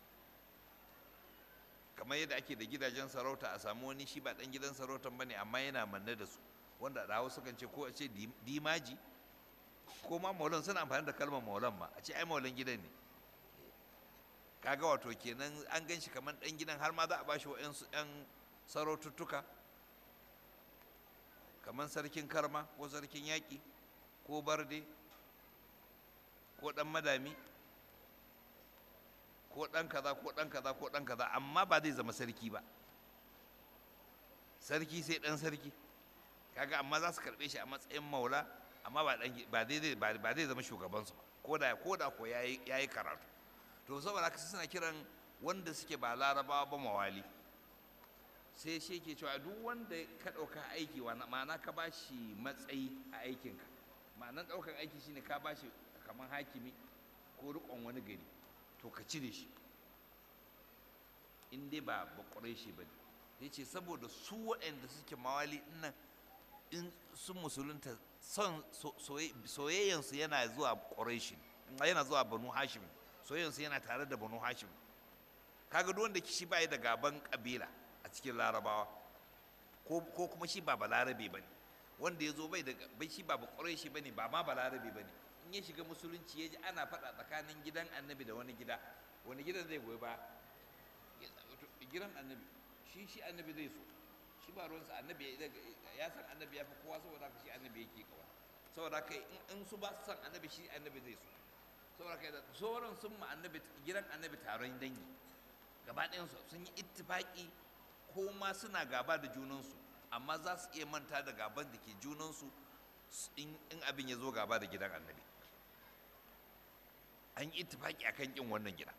kamar yadda ake da gidajen sarauta a samu wani shi ba ɗan gidan sarautan ba ne amma yana manne da su wanda da hausa kan ce ko a ce dimaji ko ma maulan suna amfani da kalmar maulan ma a ce ai maulan gidan ne kaga wato kenan an gan shi kamar ɗan gidan har ma za a bashi wa'yansu 'yan saraututtuka kamar sarkin karma ko sarkin yaƙi ko barde ko ɗan madami ko ɗan kaza ko ɗan kaza ko ɗan kaza amma ba zai zama sarki ba sarki sai ɗan sarki kaga amma za su karɓe shi a matsayin maula amma ba zai zama shugabansu ba ko da ko da ko ya yi karatu to saboda haka suna kiran wanda suke ba larabawa ba mawali sai shi ke cewa duk wanda ka ɗauka aiki ma'ana ka ba shi matsayi a aikinka ma'anar ɗaukar aiki shine ka ba shi kamar hakimi ko riƙon wani gari to ka cire shi in dai ba bakwarai shi ba ne ya ce saboda su waɗanda suke mawali nan in sun musulunta son soyayyansu yana zuwa ƙwarai yana zuwa banu hashim soyayyansu yana tare da banu hashim kaga duk wanda shi bai da gaban kabila a cikin larabawa ko kuma shi ba balarabe bane wanda ya zo bai da bai shi ba bakwarai shi bane ba ma balarabe bane in ya shiga musulunci ya ji ana faɗa tsakanin gidan annabi da wani gida wani gidan zai goyi ba gidan annabi shi shi annabi zai so shi ba ruwansa annabi ya san annabi ya fi kowa saboda haka shi annabi yake kawa saboda haka in su ba su san annabi shi annabi zai so saboda haka sauran sun ma annabi gidan annabi taron dangi gaba ɗayansu sun yi ittifaki ko ma suna gaba da junansu amma za su iya manta da gaban da ke junansu in abin ya zo gaba da gidan annabi an yi ittifaki akan kin wannan gida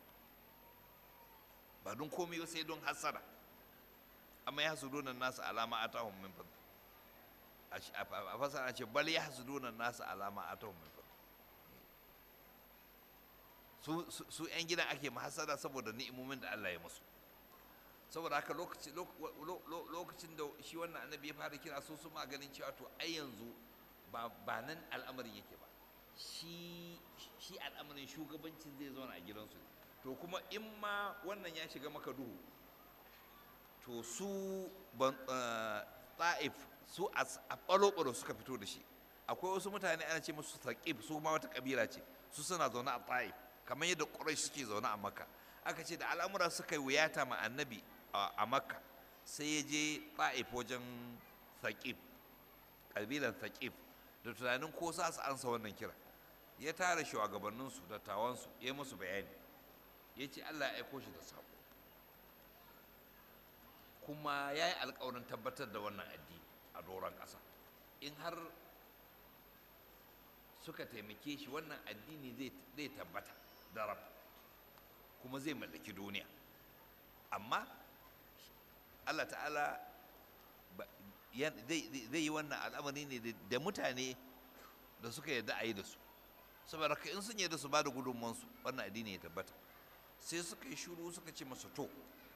ba don komai ba sai don hasara amma ya hasu donan nasu alama a tahun min fadl a fasara ce bal ya hasu donan nasu alama a tahun min fadl su 'yan gidan ake mahasara saboda ni'imomin da Allah ya musu saboda haka lokacin da shi wannan annabi ya fara kira su su ganin cewa to ai yanzu ba nan al'amarin yake ba shi al'amarin shugabancin zai zauna a gidansu to kuma in ma wannan ya shiga maka duhu to su ta'if su a ɓalo suka fito da shi akwai wasu mutane ana ce musu taƙib su ma wata ƙabila ce su suna zaune a ta'if kamar yadda ƙurai suke zaune a makka aka ce da al'amura suka yi wuyata ma annabi a makka sai ya je ta'if wajen taƙib ƙabilan taƙib da tunanin ko sa su ansa wannan kira ya tara shugabanninsu dattawansu ya yi musu bayani ya ce allah ya aiko shi da saƙo kuma ya yi alkawarin tabbatar da wannan addini a doron ƙasa in har suka taimake shi wannan addini zai tabbata darab kuma zai mallaki duniya amma allah ta'ala zai yi wannan al'amari ne da mutane da suka yarda a yi da su saboda in sun yarda su ba da gudunmansu wannan addini ya tabbata sai suka yi shuru suka ce masa to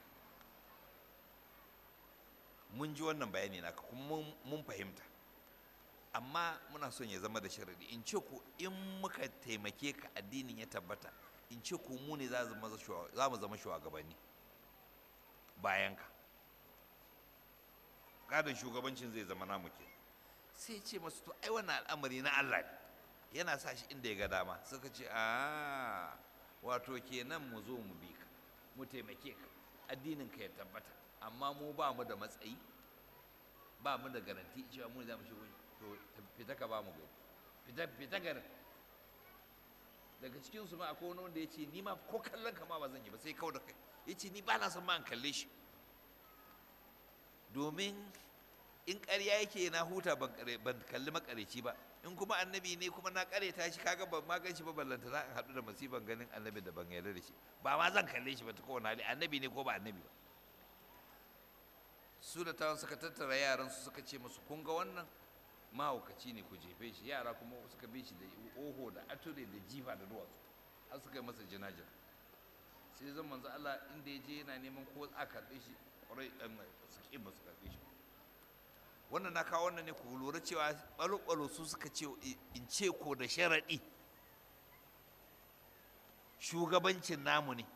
mun ji wannan bayani naka kuma mun fahimta amma muna son ya zama da sharadi in ce ku in muka taimake ka addinin ya tabbata in ce ku mu ne za mu zama shugabanni bayan ka gadon shugabancin zai zama namu ke sai ce masu to ai wannan al'amari na Allah ne yana sa shi inda ya ga dama suka ce a wato kenan mu zo mu bi ka mu taimake ka addinin ka ya tabbata amma mu ba mu da matsayi ba mu da garanti cewa mu za mu shigo to fita ka ba mu gari fita fita garin daga cikin su ma akwai wani wanda ya ce ni ma ko kallon ka ma ba zan yi ba sai kawai da kai ya ce ni ba na son ma an kalle shi domin in ƙarya yake na huta ban kalli makareci ba in kuma annabi ne kuma na ƙareta shi kaga ban ma gan shi ba ballanta za a haɗu da masifan ganin annabi da ban yarda da shi ba ma zan kalle shi ba ta kowane hali annabi ne ko ba annabi ba su da tawon suka tattara yaran su suka ce musu kun ga wannan mahaukaci ne ku jefe shi yara kuma suka bi shi da oho da ature da jifa da duwatsu har suka yi masa jinajin sai zan manzo Allah inda ya je yana neman ko a karɓe shi ƙwarai su ƙi ba su karɓe shi wannan na kawo wannan ne ku lura cewa ɓalo-ɓalo su suka ce in ce ko da sharaɗi shugabancin namu ne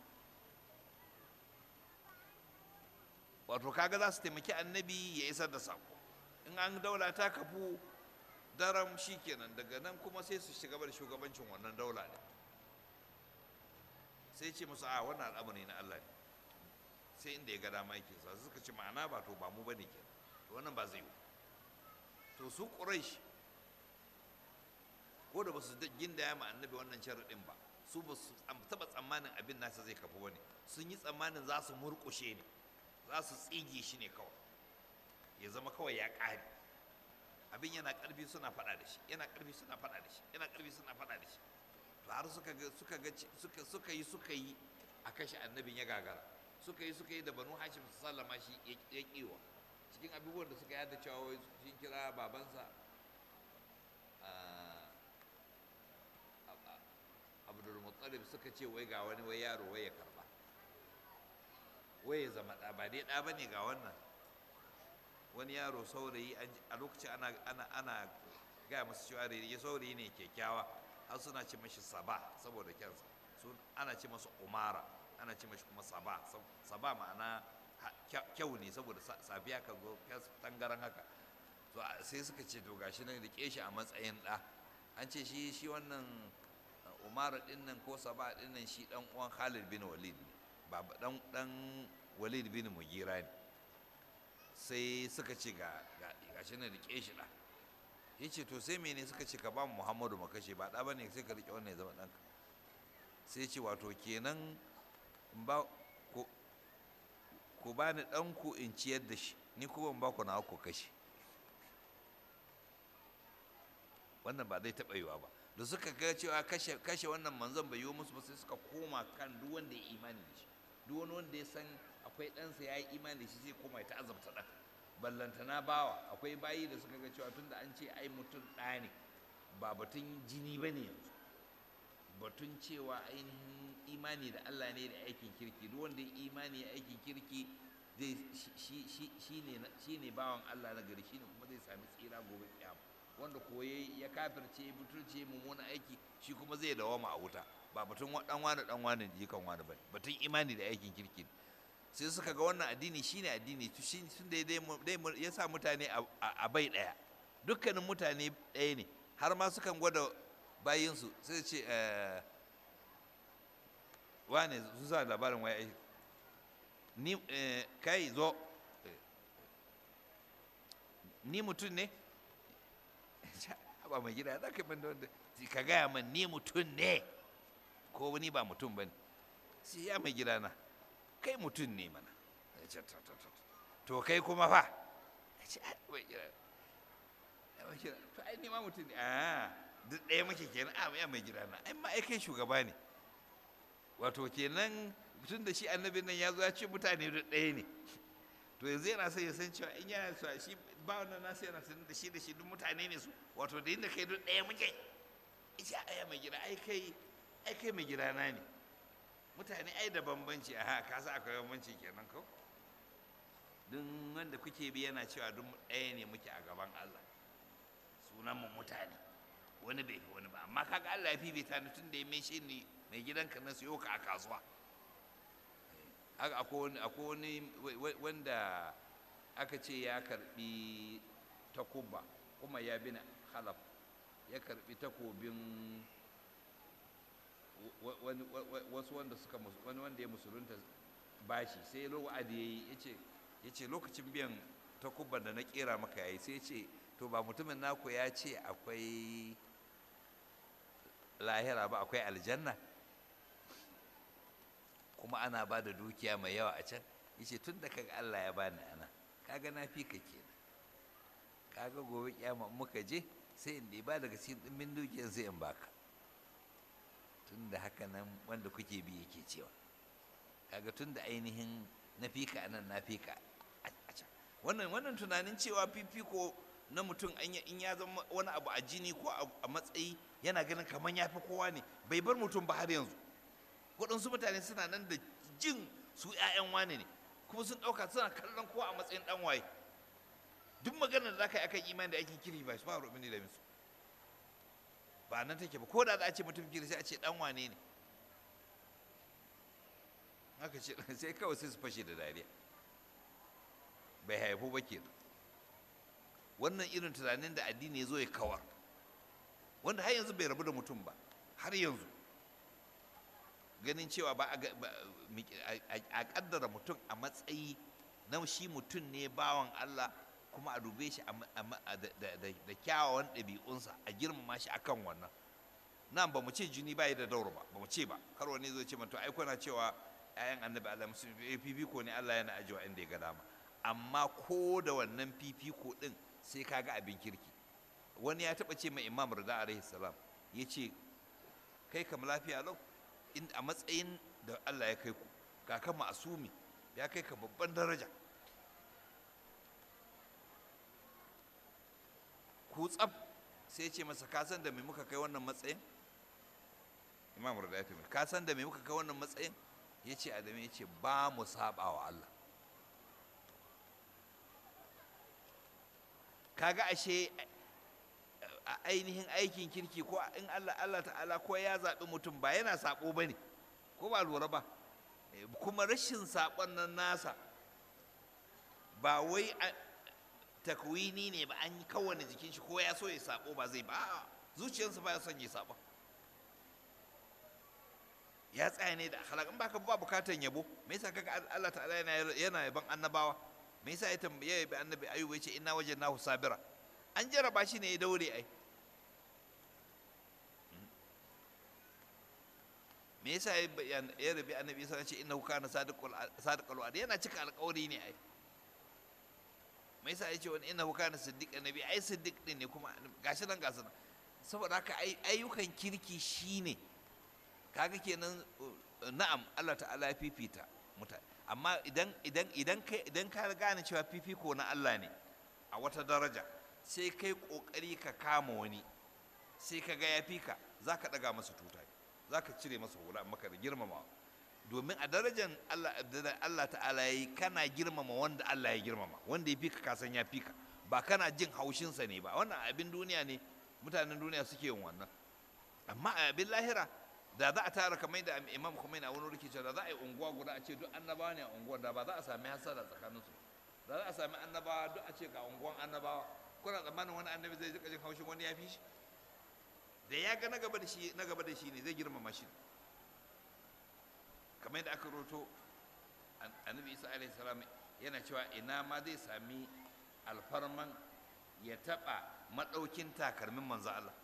wato kaga za su taimaki annabi ya isar da sako in an daula ta kafu daram shi kenan daga nan kuma sai su shiga da shugabancin wannan daula ne sai ce musu a wannan al'amari na Allah ne sai inda ya ga dama yake sa suka ce ma'ana ba to ba mu bane ke to wannan ba zai yi to su quraish ko da ba su gindaya ma annabi wannan sharaɗin ba su ba su taɓa tsammanin abin nasa zai kafu bane sun yi tsammanin za su murƙushe ne za su tsige shi ne kawai ya zama kawai ya ƙare abin yana ƙarfi suna faɗa da shi yana ƙarfi suna faɗa da shi yana ƙarfi suna faɗa da shi to har suka ga suka ga suka suka yi suka yi a kashe annabin ya gagara suka yi suka yi da banu hashim su sallama shi ya kiwa cikin abubuwan da suka yada cewa wai sun kira babansa abdul muttalib suka ce wai ga wani wai yaro wai ya karba wai ya zama ɗa ba dai ɗa ba ne ga wannan wani yaro saurayi a lokacin ana ana ana gaya masu cewa ya saurayi ne kyakkyawa har suna ce mashi saba saboda kyansa su ana ce masa umara ana ce mashi kuma saba saba ma'ana kyau ne saboda safiya kan zo tangaran haka to sai suka ce to gashi nan rike shi a matsayin ɗa an ce shi shi wannan umara din nan ko saba din nan shi dan uwan Khalid bin Walid ne ba dan dan Walid bin Mugira ne sai suka ce ga gashi nan rike shi ɗa ya ce to sai mene suka ce ka ba mu muhammadu mu kashe ba ɗa ba ne sai ka riƙe wannan ya zama ɗanka sai ce wato kenan ba ku ba ni ɗanku in ciyar da shi ni kuma in ba ku na ku kashe wannan ba zai taɓa yiwa ba da suka ga cewa kashe kashe wannan manzon bai yiwu musu ba sai suka koma kan duk wanda ya imani da shi duk wani wanda ya san akwai ɗansa ya yi imani da shi zai koma ya ta'azabta ɗan ballantana bawa akwai bayi da suka ga cewa tunda an ce ai mutum ɗa ne ba batun jini ba ne yanzu batun cewa ainihin imani da Allah ne da aikin kirki duk wanda ya imani ya aikin kirki zai shi ne bawan Allah na gari shi ne kuma zai sami tsira gobe kiyama wanda koye ya kafirce butulce mummunan aiki shi kuma zai dawama a wuta ba batun dan wani dan wani jikan wani ba batun imani da aikin kirki sai suka ga wannan addini shine addini tun da ya sa mutane a bai ɗaya dukkanin mutane ɗaya ne har ma sukan gwada bayinsu sai ce wane su sa labarin waya ni kai zo ni mutum ne ba mai gida za ka da wanda ka gaya man ni mutum ne ko wani ba mutum ba ne sai ya mai gida na kai mutum ne mana to kai kuma fa to ai ni ma mutum ne a duk ɗaya muke kenan a ya mai gida na ai ma ai kai shugaba ne wato kenan tun da shi annabin nan ya zo ya ce mutane duk ɗaya ne to yanzu yana son ya san cewa in yana so shi ba wannan nasu yana sanin da shi da shi duk mutane ne su wato da inda kai duk ɗaya muke ita aya mai gida ai kai ai kai mai gida na ne mutane ai da bambanci a ka sa akwai bambanci kenan ko duk wanda kuke bi yana cewa duk ɗaya ne muke a gaban Allah sunan mu mutane wani bai fi wani ba amma kaga Allah ya fifita ni tun da ya mai shi ni mai gidanka na siyo ka a kasuwa haka akwai wani wanda aka ce ya karbi takuba kuma ya bin halaf ya karbi takobin wasu wanda suka wani wanda ya musulunta bashi sai wa'adi ya yi ya ce lokacin biyan takubban da na kera maka yayi sai ce to ba mutumin naku ya ce akwai lahira ba akwai aljanna kuma ana ba da dukiya mai yawa a can yace tun da kaga Allah ya bani ana kaga na fi ka kenan kaga gobe kyama muka je sai in ba daga cikin dimbin dukiyar sai in baka tun da haka nan wanda kuke bi yake cewa kaga tun da ainihin na fi ka anan na fi ka a can wannan wannan tunanin cewa fifiko na mutum in ya zama wani abu a jini ko a matsayi yana ganin kamar ya fi kowa ne bai bar mutum ba har yanzu waɗansu mutane suna nan da jin su 'ya'yan wane ne kuma sun ɗauka suna kallon kowa a matsayin ɗan waye duk maganar da za ka yi akan imani da aikin kiri ba su ba rubin da su ba nan take ba ko da za a ce mutum kiri sai a ce ɗan wane ne haka ce sai kawai sai su fashe da dariya bai haifu ba kenan wannan irin tunanin da addini ya zo ya kawar wanda har yanzu bai rabu da mutum ba har yanzu ganin cewa ba a kaddara mutum a matsayi na shi mutum ne bawan Allah kuma a dube shi da kyawawan ɗabi'unsa a girmama shi akan wannan nan ba mu ce jini ba da dauro ba ba mu ce ba kar wani zai ce to ai kuna cewa ayan annabi Allah musu fifiko ne Allah yana ajiwa inda ya ga dama amma ko da wannan fifiko din sai kaga abin kirki wani ya taba ce mai imam rida alaihi salam ya ce kai kam lafiya lau a matsayin da Allah ya kai ku ga ka ma'asumi ya kai ka babban daraja ku tsab sai ce masa ka san da me muka kai wannan matsayin imam rada ya ka san da me muka kai wannan matsayin ya ce adamu ya ce ba mu saba wa Allah kaga ashe a ainihin aikin kirki ko in Allah Allah ta'ala ko ya zaɓi mutum ba yana saɓo ba ne ko ba lura ba kuma rashin saɓon nan nasa ba wai takwini ne ba an yi kowane jikin shi ko ya so ya saɓo ba zai ba zuciyarsa ba ya son ya saɓo ya tsaya ne da akhlaq in baka ba bukatan yabo me yasa kaga Allah ta'ala yana yana yaban annabawa me yasa ya tambaye ya bi annabi ayyuba yace inna wajadnahu sabira an jaraba shi ne ya daure ai me yasa ya rabi annabi isa ya ce innahu kana sadiqul sadiqul wa'd yana cika alƙawari ne ai me yasa ya ce wani innahu kana siddiq annabi ai siddiq din ne kuma gashi nan gashi nan saboda haka ayyukan kirki shine kaga kenan na'am Allah ta'ala ya fifita mutane amma idan idan idan kai idan ka gane cewa fifiko na Allah ne a wata daraja sai kai kokari ka kama wani sai ka ga ya fika za ka daga masa tuta za ka cire masa hula maka da girmama domin a darajar Allah Allah ta'ala yayi kana girmama wanda Allah ya girmama wanda ya fika ka san ya fika ba kana jin haushinsa ne ba wannan abin duniya ne mutanen duniya suke yin wannan amma a abin lahira da za a tara kamar da imam kuma yana wani rikici da za a yi unguwa guda a ce duk annabawa ne a unguwar da ba za a sami hasara tsakaninsu da za a sami annabawa duk a ce ga unguwan annabawa kuna tsammanin wani annabi zai jika jin haushin wani ya fi shi da ya ga na gaba da shi na gaba da shi ne zai girmama shi kamar yadda aka roto annabi isa alaihi salam yana cewa ina ma zai sami alfarman ya taɓa maɗaukin takalmin manzo Allah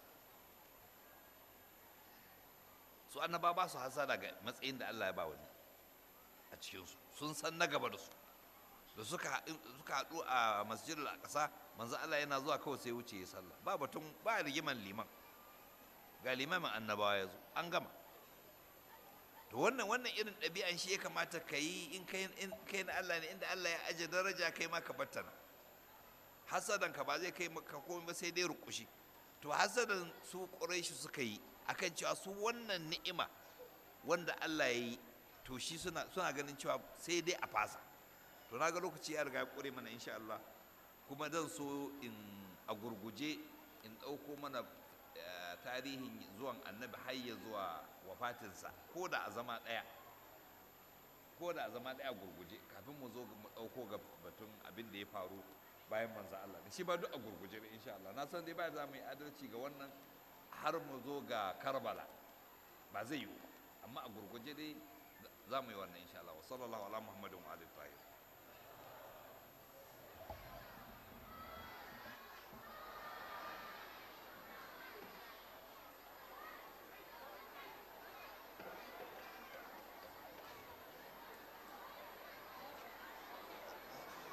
su annaba ba su hasada ga matsayin da Allah ya ba wani a cikinsu sun san na gaba da su da suka haɗu a masjidul aqsa manzo Allah yana zuwa kawai sai wuce ya sallah ba batun ba rigiman liman ga limamin annabawa ya zo an gama to wannan wannan irin ɗabi'an shi ya kamata ka yi in kai in kai na Allah ne inda Allah ya aje daraja kai ma ka battana hasadan ka ba zai kai maka komai ba sai dai rukushi to hasadan su quraishi suka yi akan cewa su wannan ni'ima wanda Allah ya yi to shi suna suna ganin cewa sai dai a fasa to na ga lokaci ya riga ya kure mana insha Allah kuma zan so in a gurguje in ɗauko mana tarihin zuwan annabi har ya zuwa wafatinsa ko da a zama ɗaya ko da a zama ɗaya gurguje kafin mu zo mu ɗauko ga batun abin da ya faru bayan manzo Allah shi ba duk a gurguje ne insha Allah na san dai ba za mu yi adalci ga wannan har mu zo ga Karbala ba zai yiwu amma a gurguje dai za mu yi wannan insha Allah wa sallallahu ala muhammadin wa alihi